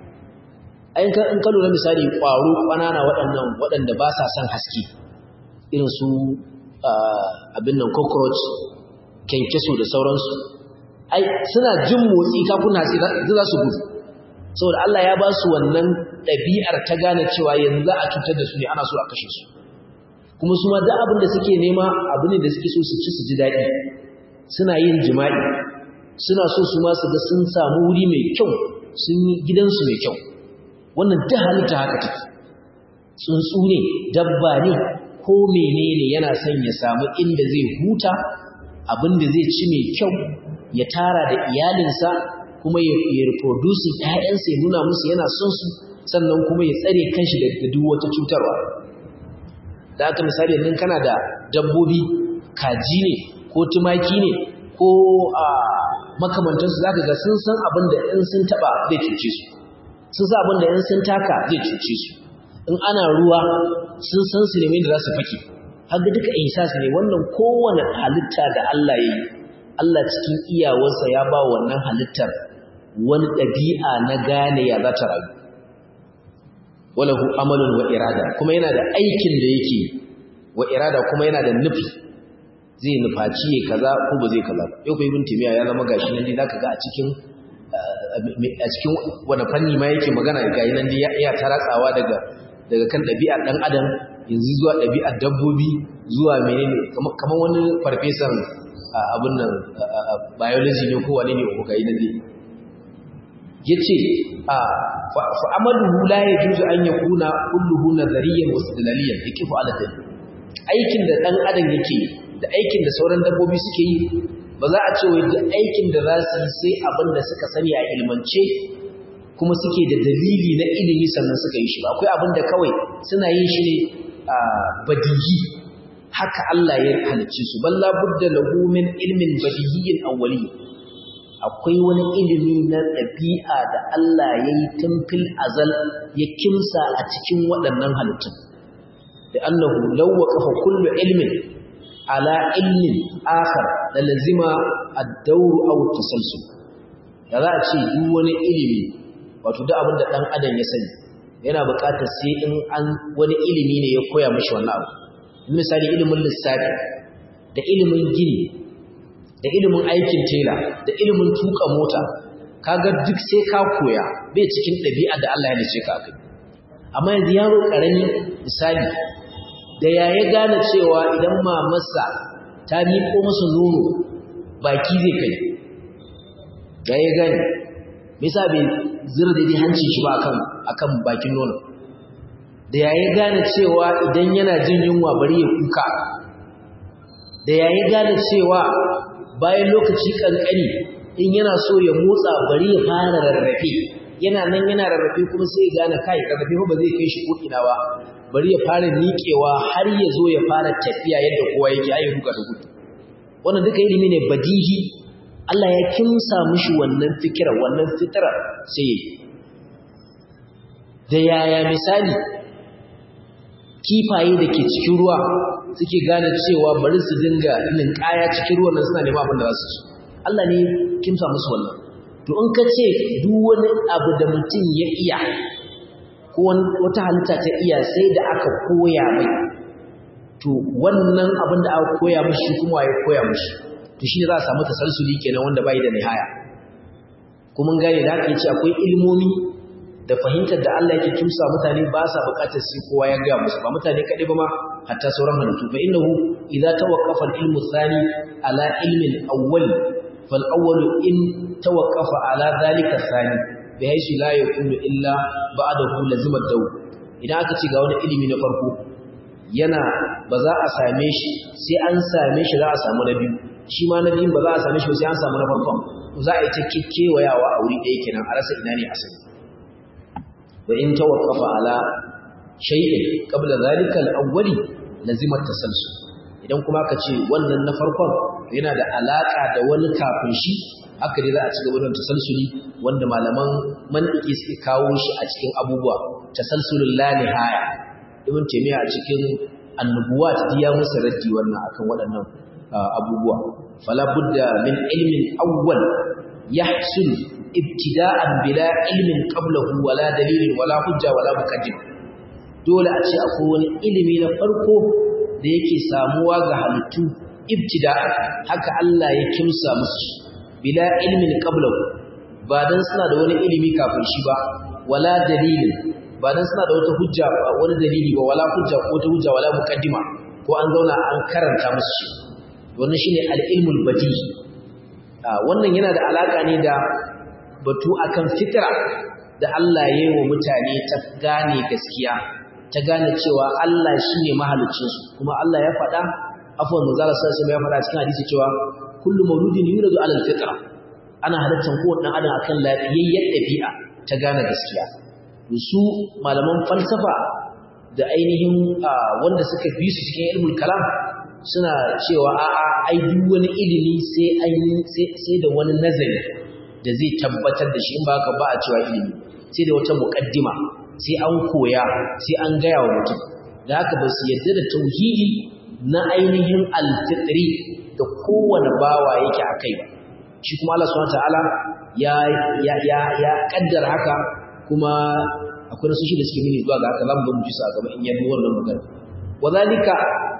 ai ka in ka lura misali ƙwaro ƙanana waɗannan waɗanda ba sa son haske irin su abin nan cockroach kenkeso da sauransu ai suna jin motsi kafin hatsi za su gudu saboda Allah ya ba su wannan ɗabi'ar ta gane cewa yanzu a cutar da su ne ana so a kashe su kuma su ma duk abin da suke nema abu ne da suke so su ci su ji daɗi suna yin jima'i suna so su ma su ga sun samu wuri mai kyau sun yi gidansu mai kyau wannan duk halitta haka take tsuntsu ne dabba ne ko menene yana son ya samu inda zai huta abin da zai ci mai kyau ya tara da iyalinsa kuma ya reproduce ƴaƴansa ya nuna musu yana son su sannan kuma ya tsare kanshi da duk wata cutarwa da aka misali nan kana da dabbobi kaji ne ko tumaki ne ko a makamantansu za ka ga sun san abin da in sun taɓa zai cuce su sun san abin da in sun taka zai cuce su in ana ruwa sun san su ne da za su fake haka duka ihsas ne wannan kowane halitta da Allah ya yi Allah cikin iyawarsa ya ba wannan halittar wani ɗabi'a na gane ya za ta rayu walahu amalun wa irada kuma yana da aikin da yake wa irada kuma yana da nufi zai nufaci ya kaza ko ba zai kaza yau ko ibn timiya ya zama gashi nan dai zaka ga a cikin a cikin wani fanni ma yake magana ga nan dai ya taratsawa daga daga kan ɗabi'ar ɗan adam yanzu zuwa ɗabi'ar dabbobi zuwa menene kamar wani farfesan abin nan biology ne ko wani ne ko ga nan dai yace a fa amaluhu la yajuzu an yakuna kulluhu nazariyan wa istidlaliyan yakifu ala dalil aikin da dan adam yake da aikin da sauran dabbobi suke yi ba za a ce wai duk aikin da za su yi sai abin da suka sani a ilmance kuma suke da dalili na ilimi sannan suka yi shi ba akwai abin da kawai suna yin shi ne a badihi haka Allah ya halicce su balla budda lahu min ilmin badihiyyin awwali akwai wani ilimi na ɗabi'a da Allah ya yi tun fil azal ya kimsa a cikin waɗannan halittun da annahu law waqafa kullu ilmin ala ilmin akhar da lazima ad-dawr aw tasalsul da za a ce duk wani ilimi wato duk abin da ɗan adam ya sani yana buƙatar sai in an wani ilimi ne ya koya mashi wannan abu misali ilimin lissafi da ilimin gini da ilimin aikin tela da ilimin tuka mota kaga duk sai ka koya bai cikin ɗabi'a da Allah ya nace ka kai amma yanzu yaro karami misali da ya ya gane cewa idan mamarsa ta miƙo masa nono baki zai kai da ya gane me yasa bai zira daidai hancin shi ba akan akan bakin nono da ya ya gane cewa idan yana jin yunwa bari ya kuka da ya ya gane cewa bayan lokaci kankani in yana so ya motsa bari ya fara rarrafe yana nan yana rarrafe kuma sai ya gane kai rarrafe ba zai kai shi ko ina ba bari ya fara miƙewa har ya zo ya fara tafiya yadda kowa yake ayi ruka da gudu wannan duka ilimi ne badihi Allah ya kimsa mishi wannan fikira wannan fitrar sai ya da yaya misali kifaye da ke cikin ruwa suke gane cewa bari su dinga ninkaya cikin ruwan nan suna neman abin da za su ci Allah ne kimsa musu wannan to in ka ce duk wani abu da mutum ya iya ko wata halitta ta iya sai da aka koya mai to wannan abin da aka koya mishi kuma ya koya mishi to shi ne za a samu tasalsuli kenan wanda bai da nihaya kuma gane da aka ce akwai ilmomi da fahimtar da Allah yake kimsa mutane ba sa bukatar sai kowa ya ga musu ba mutane kadai ba ma hatta sauran halittu fa innahu idza tawaqqafa al-ilmu thani ala ilmi al-awwal fal awwal in tawaqqafa ala dhalika thani bi haythu la yakunu illa ba'dahu lazima daw idan aka ce ga wani ilimi na farko yana ba za a same shi sai an same shi za a samu na biyu shi ma na biyun ba za a same shi ba sai an samu na farkon za a yi ta kekewayawa a wuri ɗaya kenan a rasa ina ne asali وإن توقف على شيء قبل ذلك الأول لزم التسلسل idan kuma ka ce wannan na farkon yana da alaka da wani kafin shi haka dai za a ci gaba da tasalsuli wanda malaman mantiki suke kawo shi a cikin abubuwa tasalsulul la nihaya ibn taymiya a cikin annubuwat ya musu raddi wannan akan waɗannan abubuwa fala budda min ilmin awwal yahsul ibtida'an bila ilmin qablahu wala dalilin wala hujja wala muqaddim dole a ce akwai wani ilimi na farko da yake samuwa ga halittu ibtida'an haka Allah ya kimsa musu bila ilmin qablahu ba dan suna da wani ilimi kafin shi ba wala dalilin ba dan suna da wata hujja ba wani dalili ba wala hujja ko wata hujja wala muqaddima ko an zauna an karanta musu shi wannan shine al-ilmul badi wannan yana da alaka ne da batu akan fitra da Allah ya yi wa mutane ta gane gaskiya ta gane cewa Allah shine mahaliccinsu kuma Allah ya faɗa afwan manzala sallallahu ya faɗa cikin hadisi cewa kullu mauludin yuladu ala alfitra ana halittar kowanne dan adam akan lafiyayyar ɗabi'a ta gane gaskiya su malaman falsafa da ainihin wanda suka bi su cikin ilmul kalam suna cewa a'a ai duk wani ilimi sai an sai da wani nazari da zai tabbatar da shi in ba ka ba a cewa ilimi sai da wata muƙaddima sai an koya sai an gaya wa mutum da haka ba su yadda da tauhidi na ainihin alfitri da kowane bawa yake a kai ba shi kuma Allah subhanahu ta'ala ya ya ya ya kaddara haka kuma akwai nasu shi da suke nuni zuwa ga haka zamu zo mu ci su a gaba in yadda wannan magana wadhalika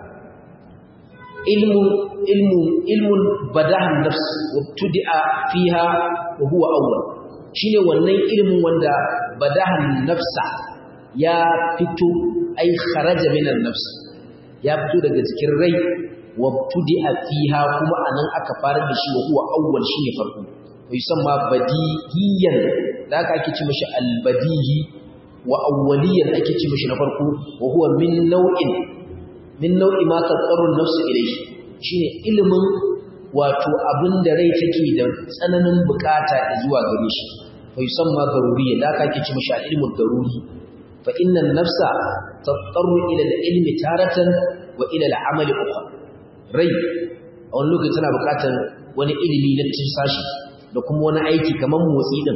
ilmu ilmu ilmun badahan nafs wabtudi'a fiha wa huwa awwal shine wannan ilmin wanda badahan nafsa ya fito ai kharaja minan nafs ya fito daga cikin rai wabtudi'a fiha kuma anan aka fara da shi wa huwa awwal shine farko wa yusamma badihiyan da aka ake ci mishi albadihi wa awwaliyan ake ci mishi na farko wa huwa min nau'in min nau'i ma tattaru nafsu ilayhi shine ilimin wato abin da rai take da tsananin bukata zuwa gare shi fa yusamma daruriyya da aka kici mishi ilmu daruri fa inna an-nafsa tattaru ila al-ilmi taratan wa ila al-amal ukhra rai a wani lokaci tana buƙatar wani ilimi na sashi da kuma wani aiki kamar motsi din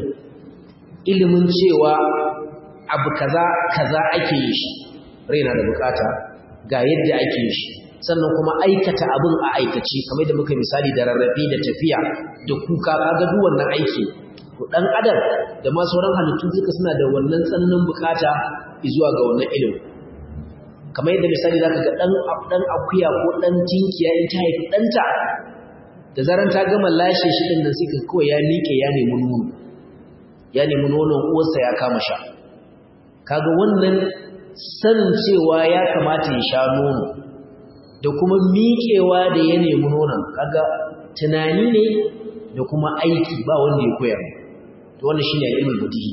ilimin cewa abu kaza kaza ake yi shi rai na da buƙata ga yadda ake yi shi sannan kuma aikata abin a aikace kamar da muka misali da rarrafe da tafiya da kuka kaga duk wannan aiki to dan adam da ma sauran halittu duka suna da wannan tsananin bukata zuwa ga wannan ilimi kamar yadda misali zaka ga dan dan akuya ko dan tinkiya in ta haifi danta da zaran ta gama lashe shi din nan sai ka kawai ya miƙe ya nemi nono ya nemi nonon uwarsa ya kama sha kaga wannan sanin cewa ya kamata ya sha nono da kuma miƙewa da ya nemi nonon kaga tunani ne da kuma aiki ba wanda ya koyar to wannan shine ilmul badihi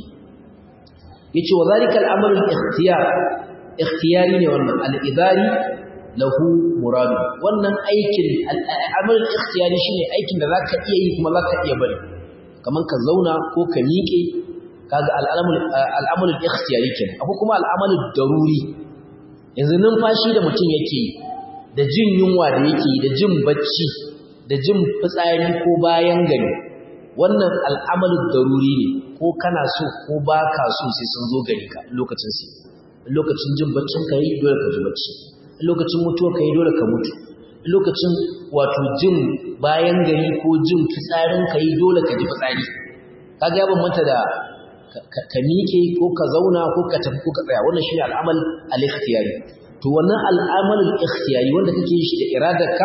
yace wa zalika al-amru al-ikhtiyar ikhtiyari ne wannan al-idari lahu muradu wannan aikin al-amru al-ikhtiyari shine aikin da zaka iya yi kuma zaka iya bari kaman ka zauna ko ka miƙe kaga al-amru al-amru al-ikhtiyari kenan akwai kuma al-amalu daruri yanzu numfashi da mutum yake yi da jin yunwa da yake da jin bacci da jin fitsari ko bayan gari wannan al'amalu daruri ne ko kana so ko ba ka so sai sun zo gari ka lokacin sai lokacin jin baccin ka yi dole ka ji bacci lokacin mutuwa ka yi dole ka mutu lokacin wato jin bayan gari ko jin fitsarin ka yi dole ka ji fitsari kaga ya bambanta da ka miƙe ko ka zauna ko ka tafi ko ka tsaya wannan shine al'amal al-ikhtiyari to wannan al'amalul ikhtiyari wanda kake yi shi da iradarka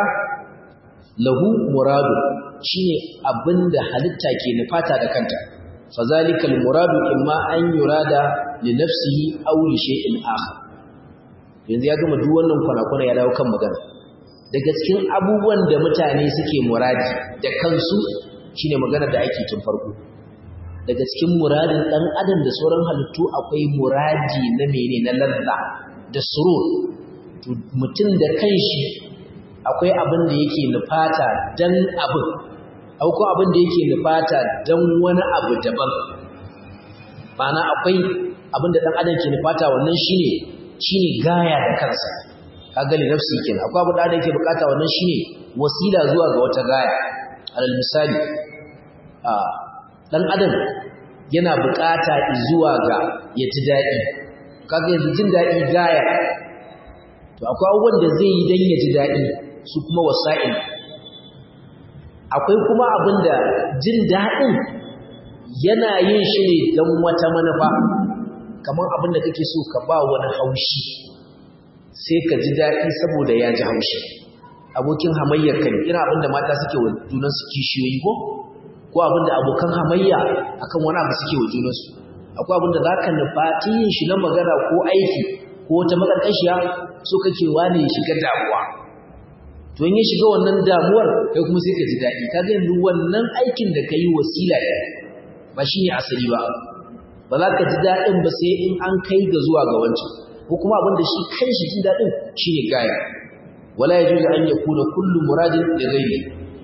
lahu muradu shine abinda halitta ke nufata da kanta fazalikal muradu imma an yurada li nafsihi aw li shay'in akhar yanzu ya gama duk wannan kwana-kwana ya dawo kan magana daga cikin abubuwan da mutane suke muradi da kansu shine magana da ake tun farko daga cikin muradin dan adam da sauran halittu akwai muradi na mene na ladda da surur to mutum da kanshi akwai abin da yake nufata dan abin akwai abin da yake nufata dan wani abu daban ma'ana akwai abin da dan adam ke nufata wannan shine shine gaya da kansa kaga li nafsi kenan akwai abin da adam yake bukata wannan shine wasila zuwa ga wata gaya alal misali a dan adam yana bukata zuwa ga ya ji daɗi kaga yanzu jin daɗi gaya to akwai abubuwan da zai yi don ya ji daɗi su kuma wasa'il akwai kuma abin da jin daɗin yana yin shi ne don wata manufa kamar abin da kake so ka ba wani haushi sai ka ji daɗi saboda ya ji haushi abokin hamayyar ka ne ina abin da mata suke wa junansu kishiyoyi ko ko abin da abokan hamayya akan wani abu suke wa junansu akwai abin da za ka nufa yin shi na magana ko aiki ko wata makarkashiya so kake wane ya shiga damuwa to in ya shiga wannan damuwar kai kuma sai ka ji daɗi ka ga yanzu wannan aikin da ka yi wasila ne ba shi ne asali ba ba za ka ji daɗin ba sai in an kai ga zuwa ga wancan ko kuma abin da shi kan shi jin daɗin shi ne gaya wala ya juzu an yakuna kullu muradin da ghairi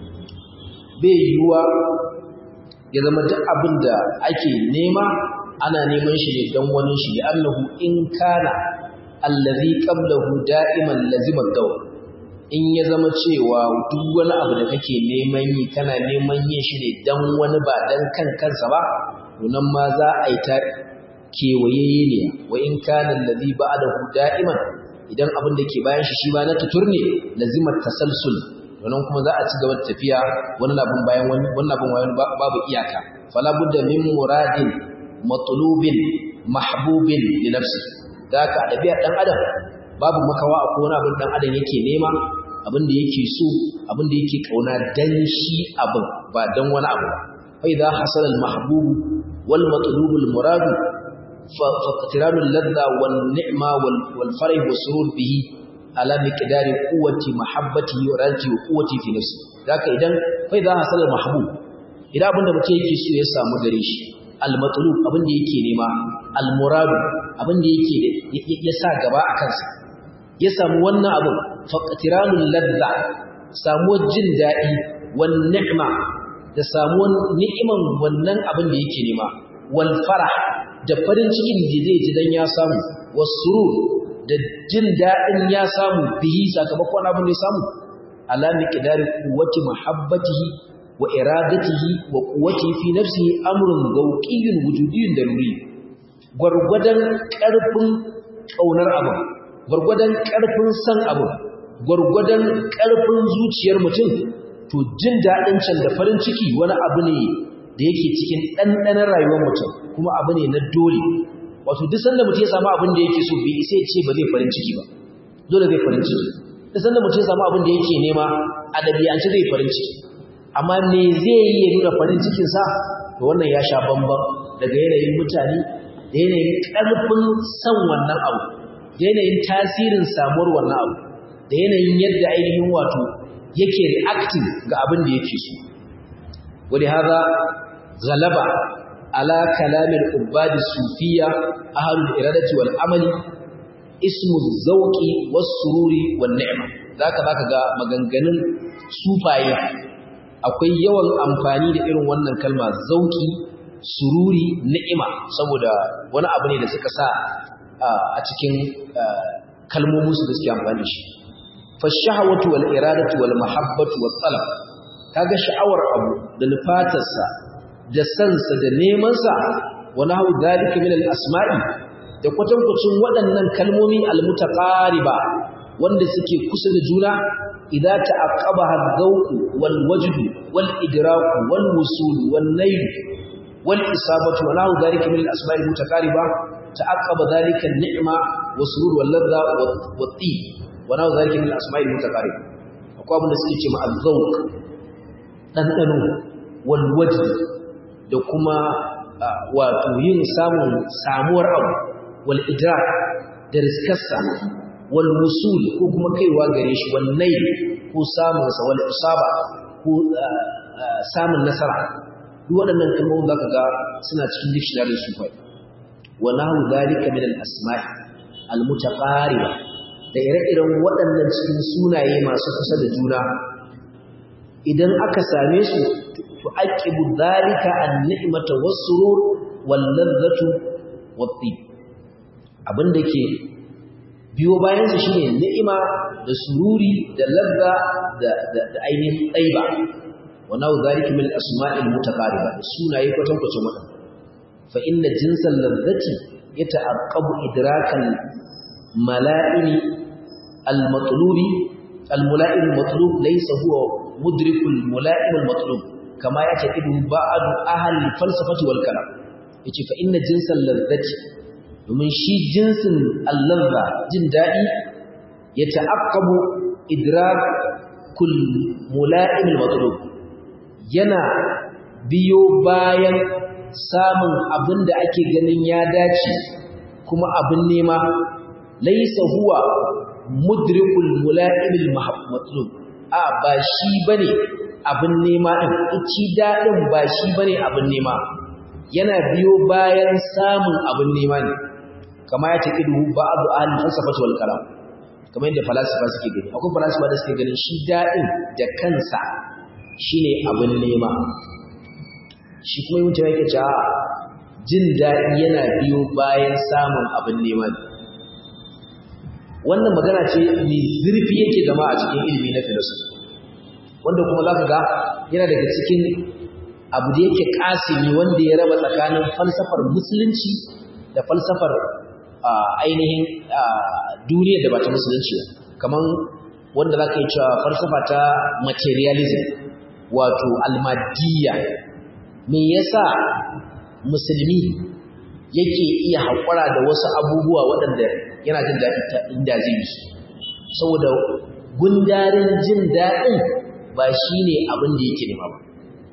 bai yiwuwa ya zama duk abin da ake nema ana neman shi ne don wani shi annahu in kana allazi qablahu da'iman lazima dawr in ya zama cewa duk wani abu da kake neman yi kana neman yin shi ne dan wani ba dan kan kansa ba to nan ma za a yi ta kewaye ne wa in kana allazi ba'dahu da'iman idan abin da ke bayan shi shi ba na tutur ne lazima tasalsul wannan kuma za a ci gaba da tafiya wani labin bayan wani wani labin wayan babu iyaka fala budda min muradin matlubin mahbubin li nafsi da ka dabi'ar dan adam babu makawa a kowane abin dan adam yake nema abin da yake so abin da yake kauna dan shi abin ba dan wani abu ba fa idza hasala al mahbub wal matlub al murad fa qatiran al ladha wal ni'ma wal farih wa surur bihi ala miqdari quwwati mahabbatihi wa rajhi wa quwwati fi nafsi daka idan fa idza hasala al mahbub idan abin da mutum yake so ya samu gare shi al-matlub abin da yake nema al-murad abin da yake ya sa gaba a kansa ya samu wannan abin faqtiranul ladza samuwar jin dadi wan ni'ma da samuwar ni'iman wannan abin da yake nema wal farah da farin cikin da zai ji dan ya samu wasurur da jin dadin ya samu bihi sakamakon abin da ya samu ala miqdari quwwati mahabbatihi wa iradatihi wa quwwatihi fi nafsihi amrun gawqiyyun wujudiyyun daruri gurgudan karfin kaunar abu gurgudan karfin san abu gurgudan karfin zuciyar mutum to jin dadin can da farin ciki wani abu ne da yake cikin dandanan rayuwar mutum kuma abu ne na dole wato duk sanda mutum ya samu abin da yake so bai sai ce ba zai farin ciki ba dole zai farin ciki duk sanda mutum ya samu abin da yake nema a dabi'ance zai farin ciki amma me zai yi ya nuna farin cikinsa to wannan ya sha bamban daga yanayin mutane da yanayin ƙarfin san wannan abu da yanayin tasirin samuwar wannan abu da yanayin yadda ainihin wato yake reacting ga abin da yake so wani haza galaba ala kalamin ubadi sufiya ahalul iradati wal amali ismu zauqi was sururi wan ni'ma zaka zaka ga maganganun sufaye akwai yawan amfani da irin wannan kalma zauki sururi ni'ima saboda wani abu ne da suka sa a cikin kalmomin su da suke amfani da shi fashahawatu wal iradatu wal mahabbatu wat talab kaga sha'awar abu da nufatarsa da sansa da neman sa wa nahu dalika min al asma'i da kwatankwacin waɗannan kalmomi al mutaqariba wanda suke kusa da juna إذا تعقبها الذوق والوجد والإدراك والوصول والنيل والإصابة ونحو ذلك من الأسماء المتقاربة تعقب ذلك النعمة والسرور واللذة والطيب ونحو ذلك من الأسماء المتقاربة أقوى من السكيتش مع الذوق ɗanɗano walwaji da kuma wato yin samun samuwar abu wal idrak da riskarsa wal wusul ko kuma kaiwa gare shi wal nail ko samun sa wal isaba ko samun nasara duk waɗannan kalmomin zaka ga suna cikin dictionary su fa wa nahu zalika min al asma'i al mutaqariba da ire-iren waɗannan cikin sunaye masu kusa da juna idan aka same su to aqibu zalika an ni'mata was surur wal ladhatu wat tib abinda ke biyo bayan su shine ni'ima da sururi da ladda da da ainihin tsaiba wa nahu zalika min asma'il mutaqariba sunaye kwatan kwatan wadan fa inna jinsal ladhati yata'aqqabu idrakal mala'ini al-matlubi al-mula'im al-matlub laysa huwa mudrikul mula'im al-matlub kama yataqidu ba'd ahli falsafati wal kalam yace fa inna jinsal ladhati domin shi jinsin alladha jin dadi ya ta'aqqabu idrakul mula'im al-matlub yana biyo bayan samun abinda ake ganin ya dace kuma abin nema laysa huwa mudrikul mula'im al-matlub a ba shi bane abin nema din ici dadin ba shi bane abin nema yana biyo bayan samun abin nema ne kama ya taqidu ba'du ahli falsafati wal kalam kamar yadda falasifa suke gani akwai falasifa da suke ganin shi dadin da kansa shine abin nema shi kuma yin mutum yake cewa jin daɗi yana biyo bayan samun abin nema ne wannan magana ce mai zurfi yake zama a cikin ilimi na filosofi wanda kuma zaka ga yana daga cikin abu da yake kasimi wanda ya raba tsakanin falsafar musulunci da falsafar ainihin duniyar da ba ta musulunci ba kaman wanda zaka yi cewa falsafa ta materialism wato almadiyya me yasa musulmi yake iya haƙura da wasu abubuwa waɗanda yana jin daɗi ta inda zai yi saboda gundarin jin daɗin ba shi ne abin da yake nema ba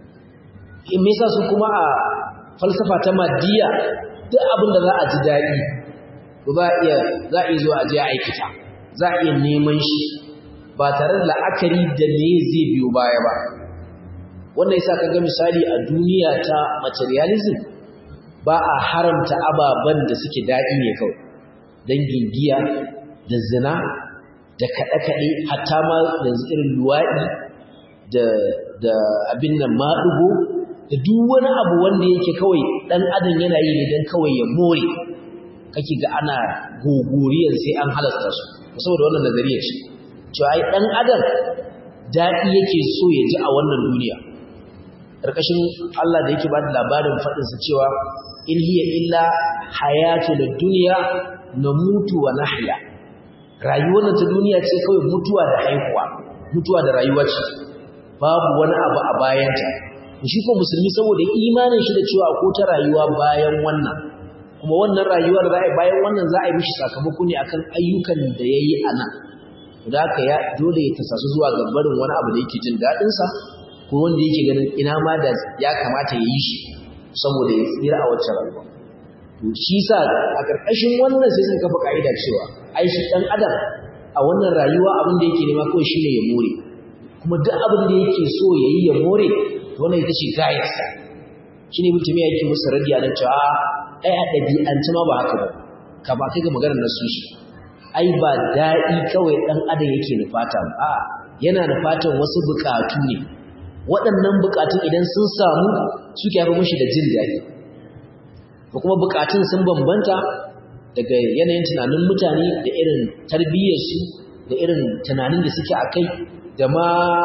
in me su kuma a falsafa ta maddiya duk abin da za a ji daɗi ba iya za a iya zuwa a je aikata za a iya neman shi ba tare da la'akari da me zai biyo baya ba wannan yasa kaga misali a duniya ta materialism ba a haramta ababen da suke daɗi ne kawai dangin giya da zina da kaɗe-kaɗe hatta ma yanzu irin luwaɗi da abin nan maɗugo da duk wani abu wanda yake kawai dan adam yana yi ne dan kawai ya more kake ga ana gogoriyar sai an halasta su saboda wannan nazariya ce cewa ai dan adam daɗi yake so ya ji a wannan duniya ƙarƙashin Allah da yake ba da labarin faɗinsa cewa in hiya illa hayatu da duniya na mutu wa nahya rayuwar ta duniya ce kawai mutuwa da haihuwa mutuwa da rayuwa ce babu wani abu a bayanta shi ko musulmi saboda imanin shi da cewa ko ta rayuwa bayan wannan kuma wannan rayuwar za a yi bayan wannan za a yi mishi sakamako ne akan ayyukan da ya yi a nan da haka ya dole ya tasasu zuwa ga barin wani abu da yake jin daɗinsa ko wanda yake ganin ina ma da ya kamata ya yi shi saboda ya tsira a wacce rayuwa shi sa a ƙarƙashin wannan sai sun kafa ƙa'ida cewa ai shi ɗan adam a wannan rayuwa abin da yake nema kawai shine ya more kuma duk abin da yake so ya yi ya more to wannan ita ce gayarsa shi ne mutum ya yake musu radiya na cewa ai a ɗabi'anci ma ba haka ba ka ba kai ga maganar nasu shi ai ba daɗi kawai ɗan adam yake nufata a yana nufatan wasu buƙatu ne waɗannan buƙatun idan sun samu suke haifar mashi da jin daɗi ko kuma buƙatun sun bambanta daga yanayin tunanin mutane da irin tarbiyyarsu da irin tunanin da suke a kai da ma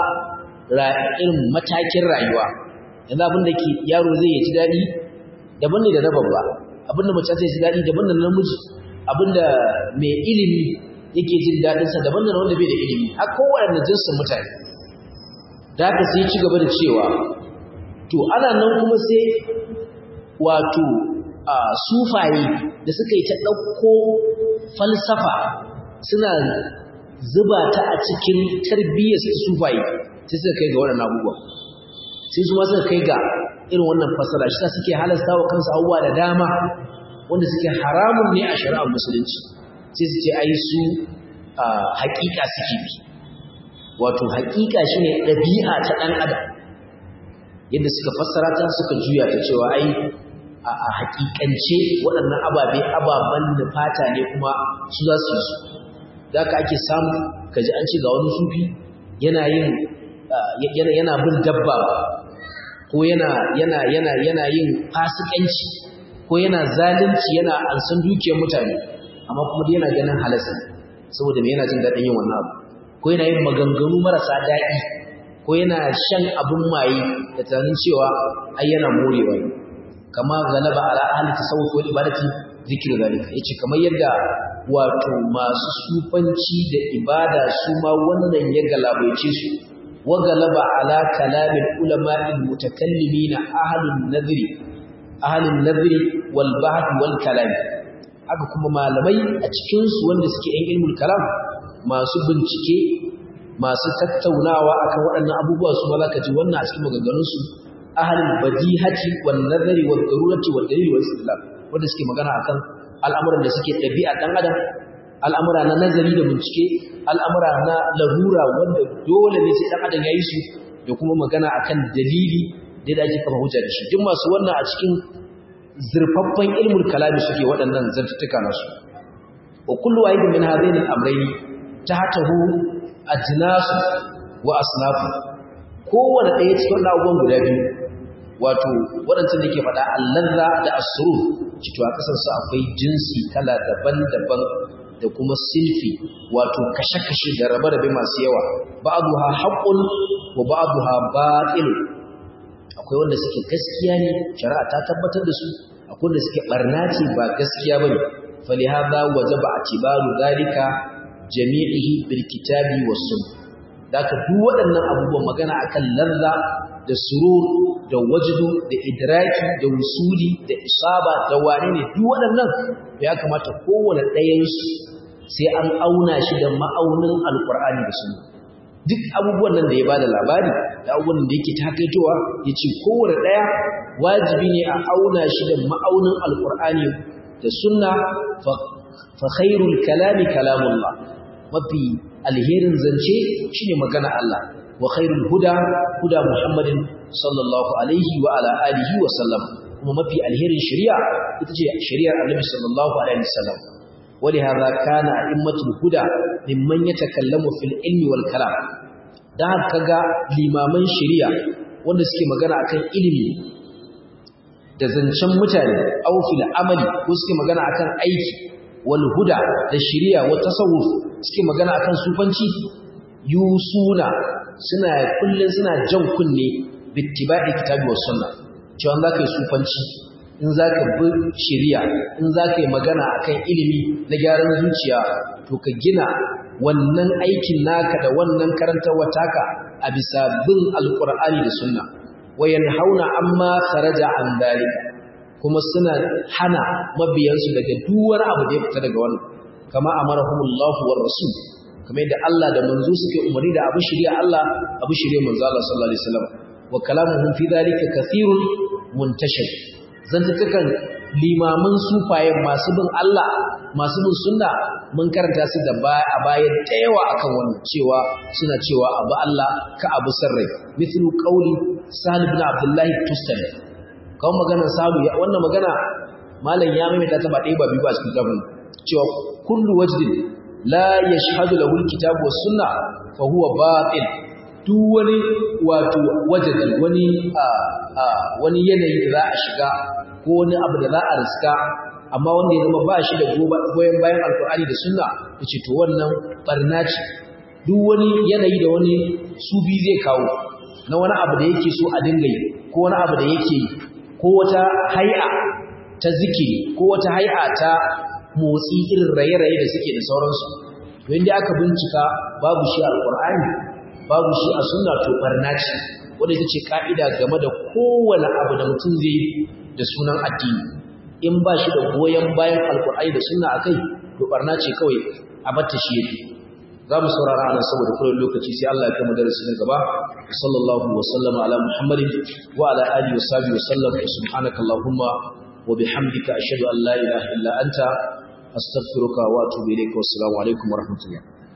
irin matakin rayuwa yanzu abin da ke yaro zai yi ji daɗi daban ne da na babba abin da mace zai ji daɗi daban da namiji abin da mai ilimi yake jin daɗinsa daban da wanda bai da ilimi har kowane jinsin mutane da haka sai ci gaba da cewa to ana nan kuma sai wato a sufaye da suka yi ta ɗauko falsafa suna zuba ta a cikin tarbiyyar su sufaye sai suka kai ga waɗannan abubuwa sai su ma suka kai ga irin wannan fasara shi suke halasta wa kansu abubuwa da dama wanda suke haramun ne a shari'ar musulunci sai su ce ai su haƙiƙa suke bi wato haƙiƙa shine ɗabi'a ta ɗan adam yadda suka fassara ta suka juya ta cewa ai a haƙiƙance waɗannan ababe ababen da fata ne kuma su za su yi su da aka ake samu kaji an ce ga wani sufi yana yin yana bin dabba ko yana yana yana yana yin fasikanci ko yana zalunci yana ansan dukiyar mutane amma kuma dai yana ganin halasa saboda me yana jin daɗin yin wannan abu ko yana yin maganganu marasa daɗi ko yana shan abin maye da tunanin cewa ai yana morewa ne kama galaba ala ahli tasawuf wal ibadati zikr zalika yace kamar yadda wato masu sufanci da ibada su ma wannan ya galabaice su wa galaba ala kalamil ulama'il mutakallimin ahlun nadri ahlun nadri wal bahth wal kalam haka kuma malamai a cikin su wanda suke yan ilmul kalam masu bincike masu tattaunawa akan waɗannan abubuwa su ma zaka ji wannan a cikin maganganun su ahlul badihati wan nazari wad darurati wad dalil wal istidlal wanda suke magana akan al'amuran da suke ɗabi'a ɗan adam al'amura na nazari da bincike al'amura na larura wanda dole ne sai ɗan adam ya yi su da kuma magana akan dalili da da ake kafa hujja da shi duk masu wannan a cikin zurfaffen ilmul kalami suke waɗannan zantuttuka nasu wa kullu wahidin min hadaini al-amrayn tahtahu ajnasu wa asnafu kowanne ɗaya cikin abubuwan guda biyu wato waɗancan da ke faɗa allalla da asuru cito a ƙasarsu akwai jinsi kala daban-daban da kuma silfi wato kashe-kashe da rabe-rabe masu yawa ba'adu ha haƙun wa ba'adu ha baƙil akwai wanda suke gaskiya ne shari'a ta tabbatar da su akwai wanda suke ɓarna ce ba gaskiya ba ne fali haza waje ba a tibaru zalika jami'ihi bil kitabi was sunna da duk waɗannan abubuwan magana akan lalla da surur da wajdu da idraki da wusuli da isaba da wane ne duk waɗannan ya kamata kowane ɗayansu sai an auna shi da ma'aunin alkur'ani da sunna duk abubuwan nan da ya bada labari da abubuwan da yake takaitowa ya ce kowane ɗaya wajibi ne a auna shi da ma'aunin alkur'ani da sunna fa khairul kalami kalamullah mafi alherin zance shine magana Allah wa khairul huda huda Muhammadin sallallahu alaihi wa ala alihi wa sallam kuma mafi alherin shari'a ita ce shari'ar Annabi sallallahu alaihi wasallam ولهذا كان أئمة الهدى ممن يتكلم في العلم والكلام dan haka ga limaman shari'a wanda suke magana akan ilimi da zancen mutane aw fil amali ko suke magana akan aiki wal huda da shari'a wa tasawuf suke magana akan sufanci yusuna suna kullun suna jan kunne bittiba'i kitabi was sunna cewa za ka yi sufanci in za ka bi shari'a in za ka yi magana akan ilimi na gyaran zuciya to ka gina wannan aikin naka da wannan karantarwa taka a bisa bin alqur'ani da sunna wayan hauna amma kharaja an dalika kuma suna hana mabiyansu daga duwar abu da ya fita daga wannan kama amarahumullahu war rasul kamar yadda Allah da manzo suke umarni da abu shari'a Allah abu shari'a manzo Allah sallallahu alaihi wasallam wa kalamuhum fi dalika kathirun muntashir zantukan limaman sufaye masu bin Allah masu bin sunna mun karanta su da a baya da yawa akan wannan cewa suna cewa abu Allah ka abu sarrai mithlu qawli Sahal ibn Abdullah Tustani kawo maganar Salu wannan magana malam ya maimaita ta ba ɗaya ba biyu ba cikin kafin cewa kullu wajdin la yashhadu lahu alkitabu was sunna fa huwa batil duk wani wato wajadi wani wani yanayi da za a shiga ko wani abu da za a riska amma wanda ya zama ba shi da goyon bayan alkur'ani da sunna ya ce to wannan barna ce duk wani yanayi da wani sufi zai kawo na wani abu da yake so a dinga yi ko wani abu da yake yi ko wata hai'a ta zikiri ko wata hai'a ta motsi irin raye-raye da suke da sauransu to inda aka bincika babu shi alkur'ani babu shi a sunna to barna ce wanda ita ce ka'ida game da kowane abu da mutum zai da sunan addini in ba shi da goyon bayan alkur'ani da sunna akai to barna ce kawai a batta shi yake za mu saurara anan saboda kullum lokaci sai Allah ya kai mu darasi na gaba sallallahu wa sallama ala muhammadin wa ala alihi wa sahbihi wa sallam subhanaka allahumma wa bihamdika ashhadu an la ilaha illa anta astaghfiruka wa atubu ilayka wa assalamu alaikum wa rahmatullah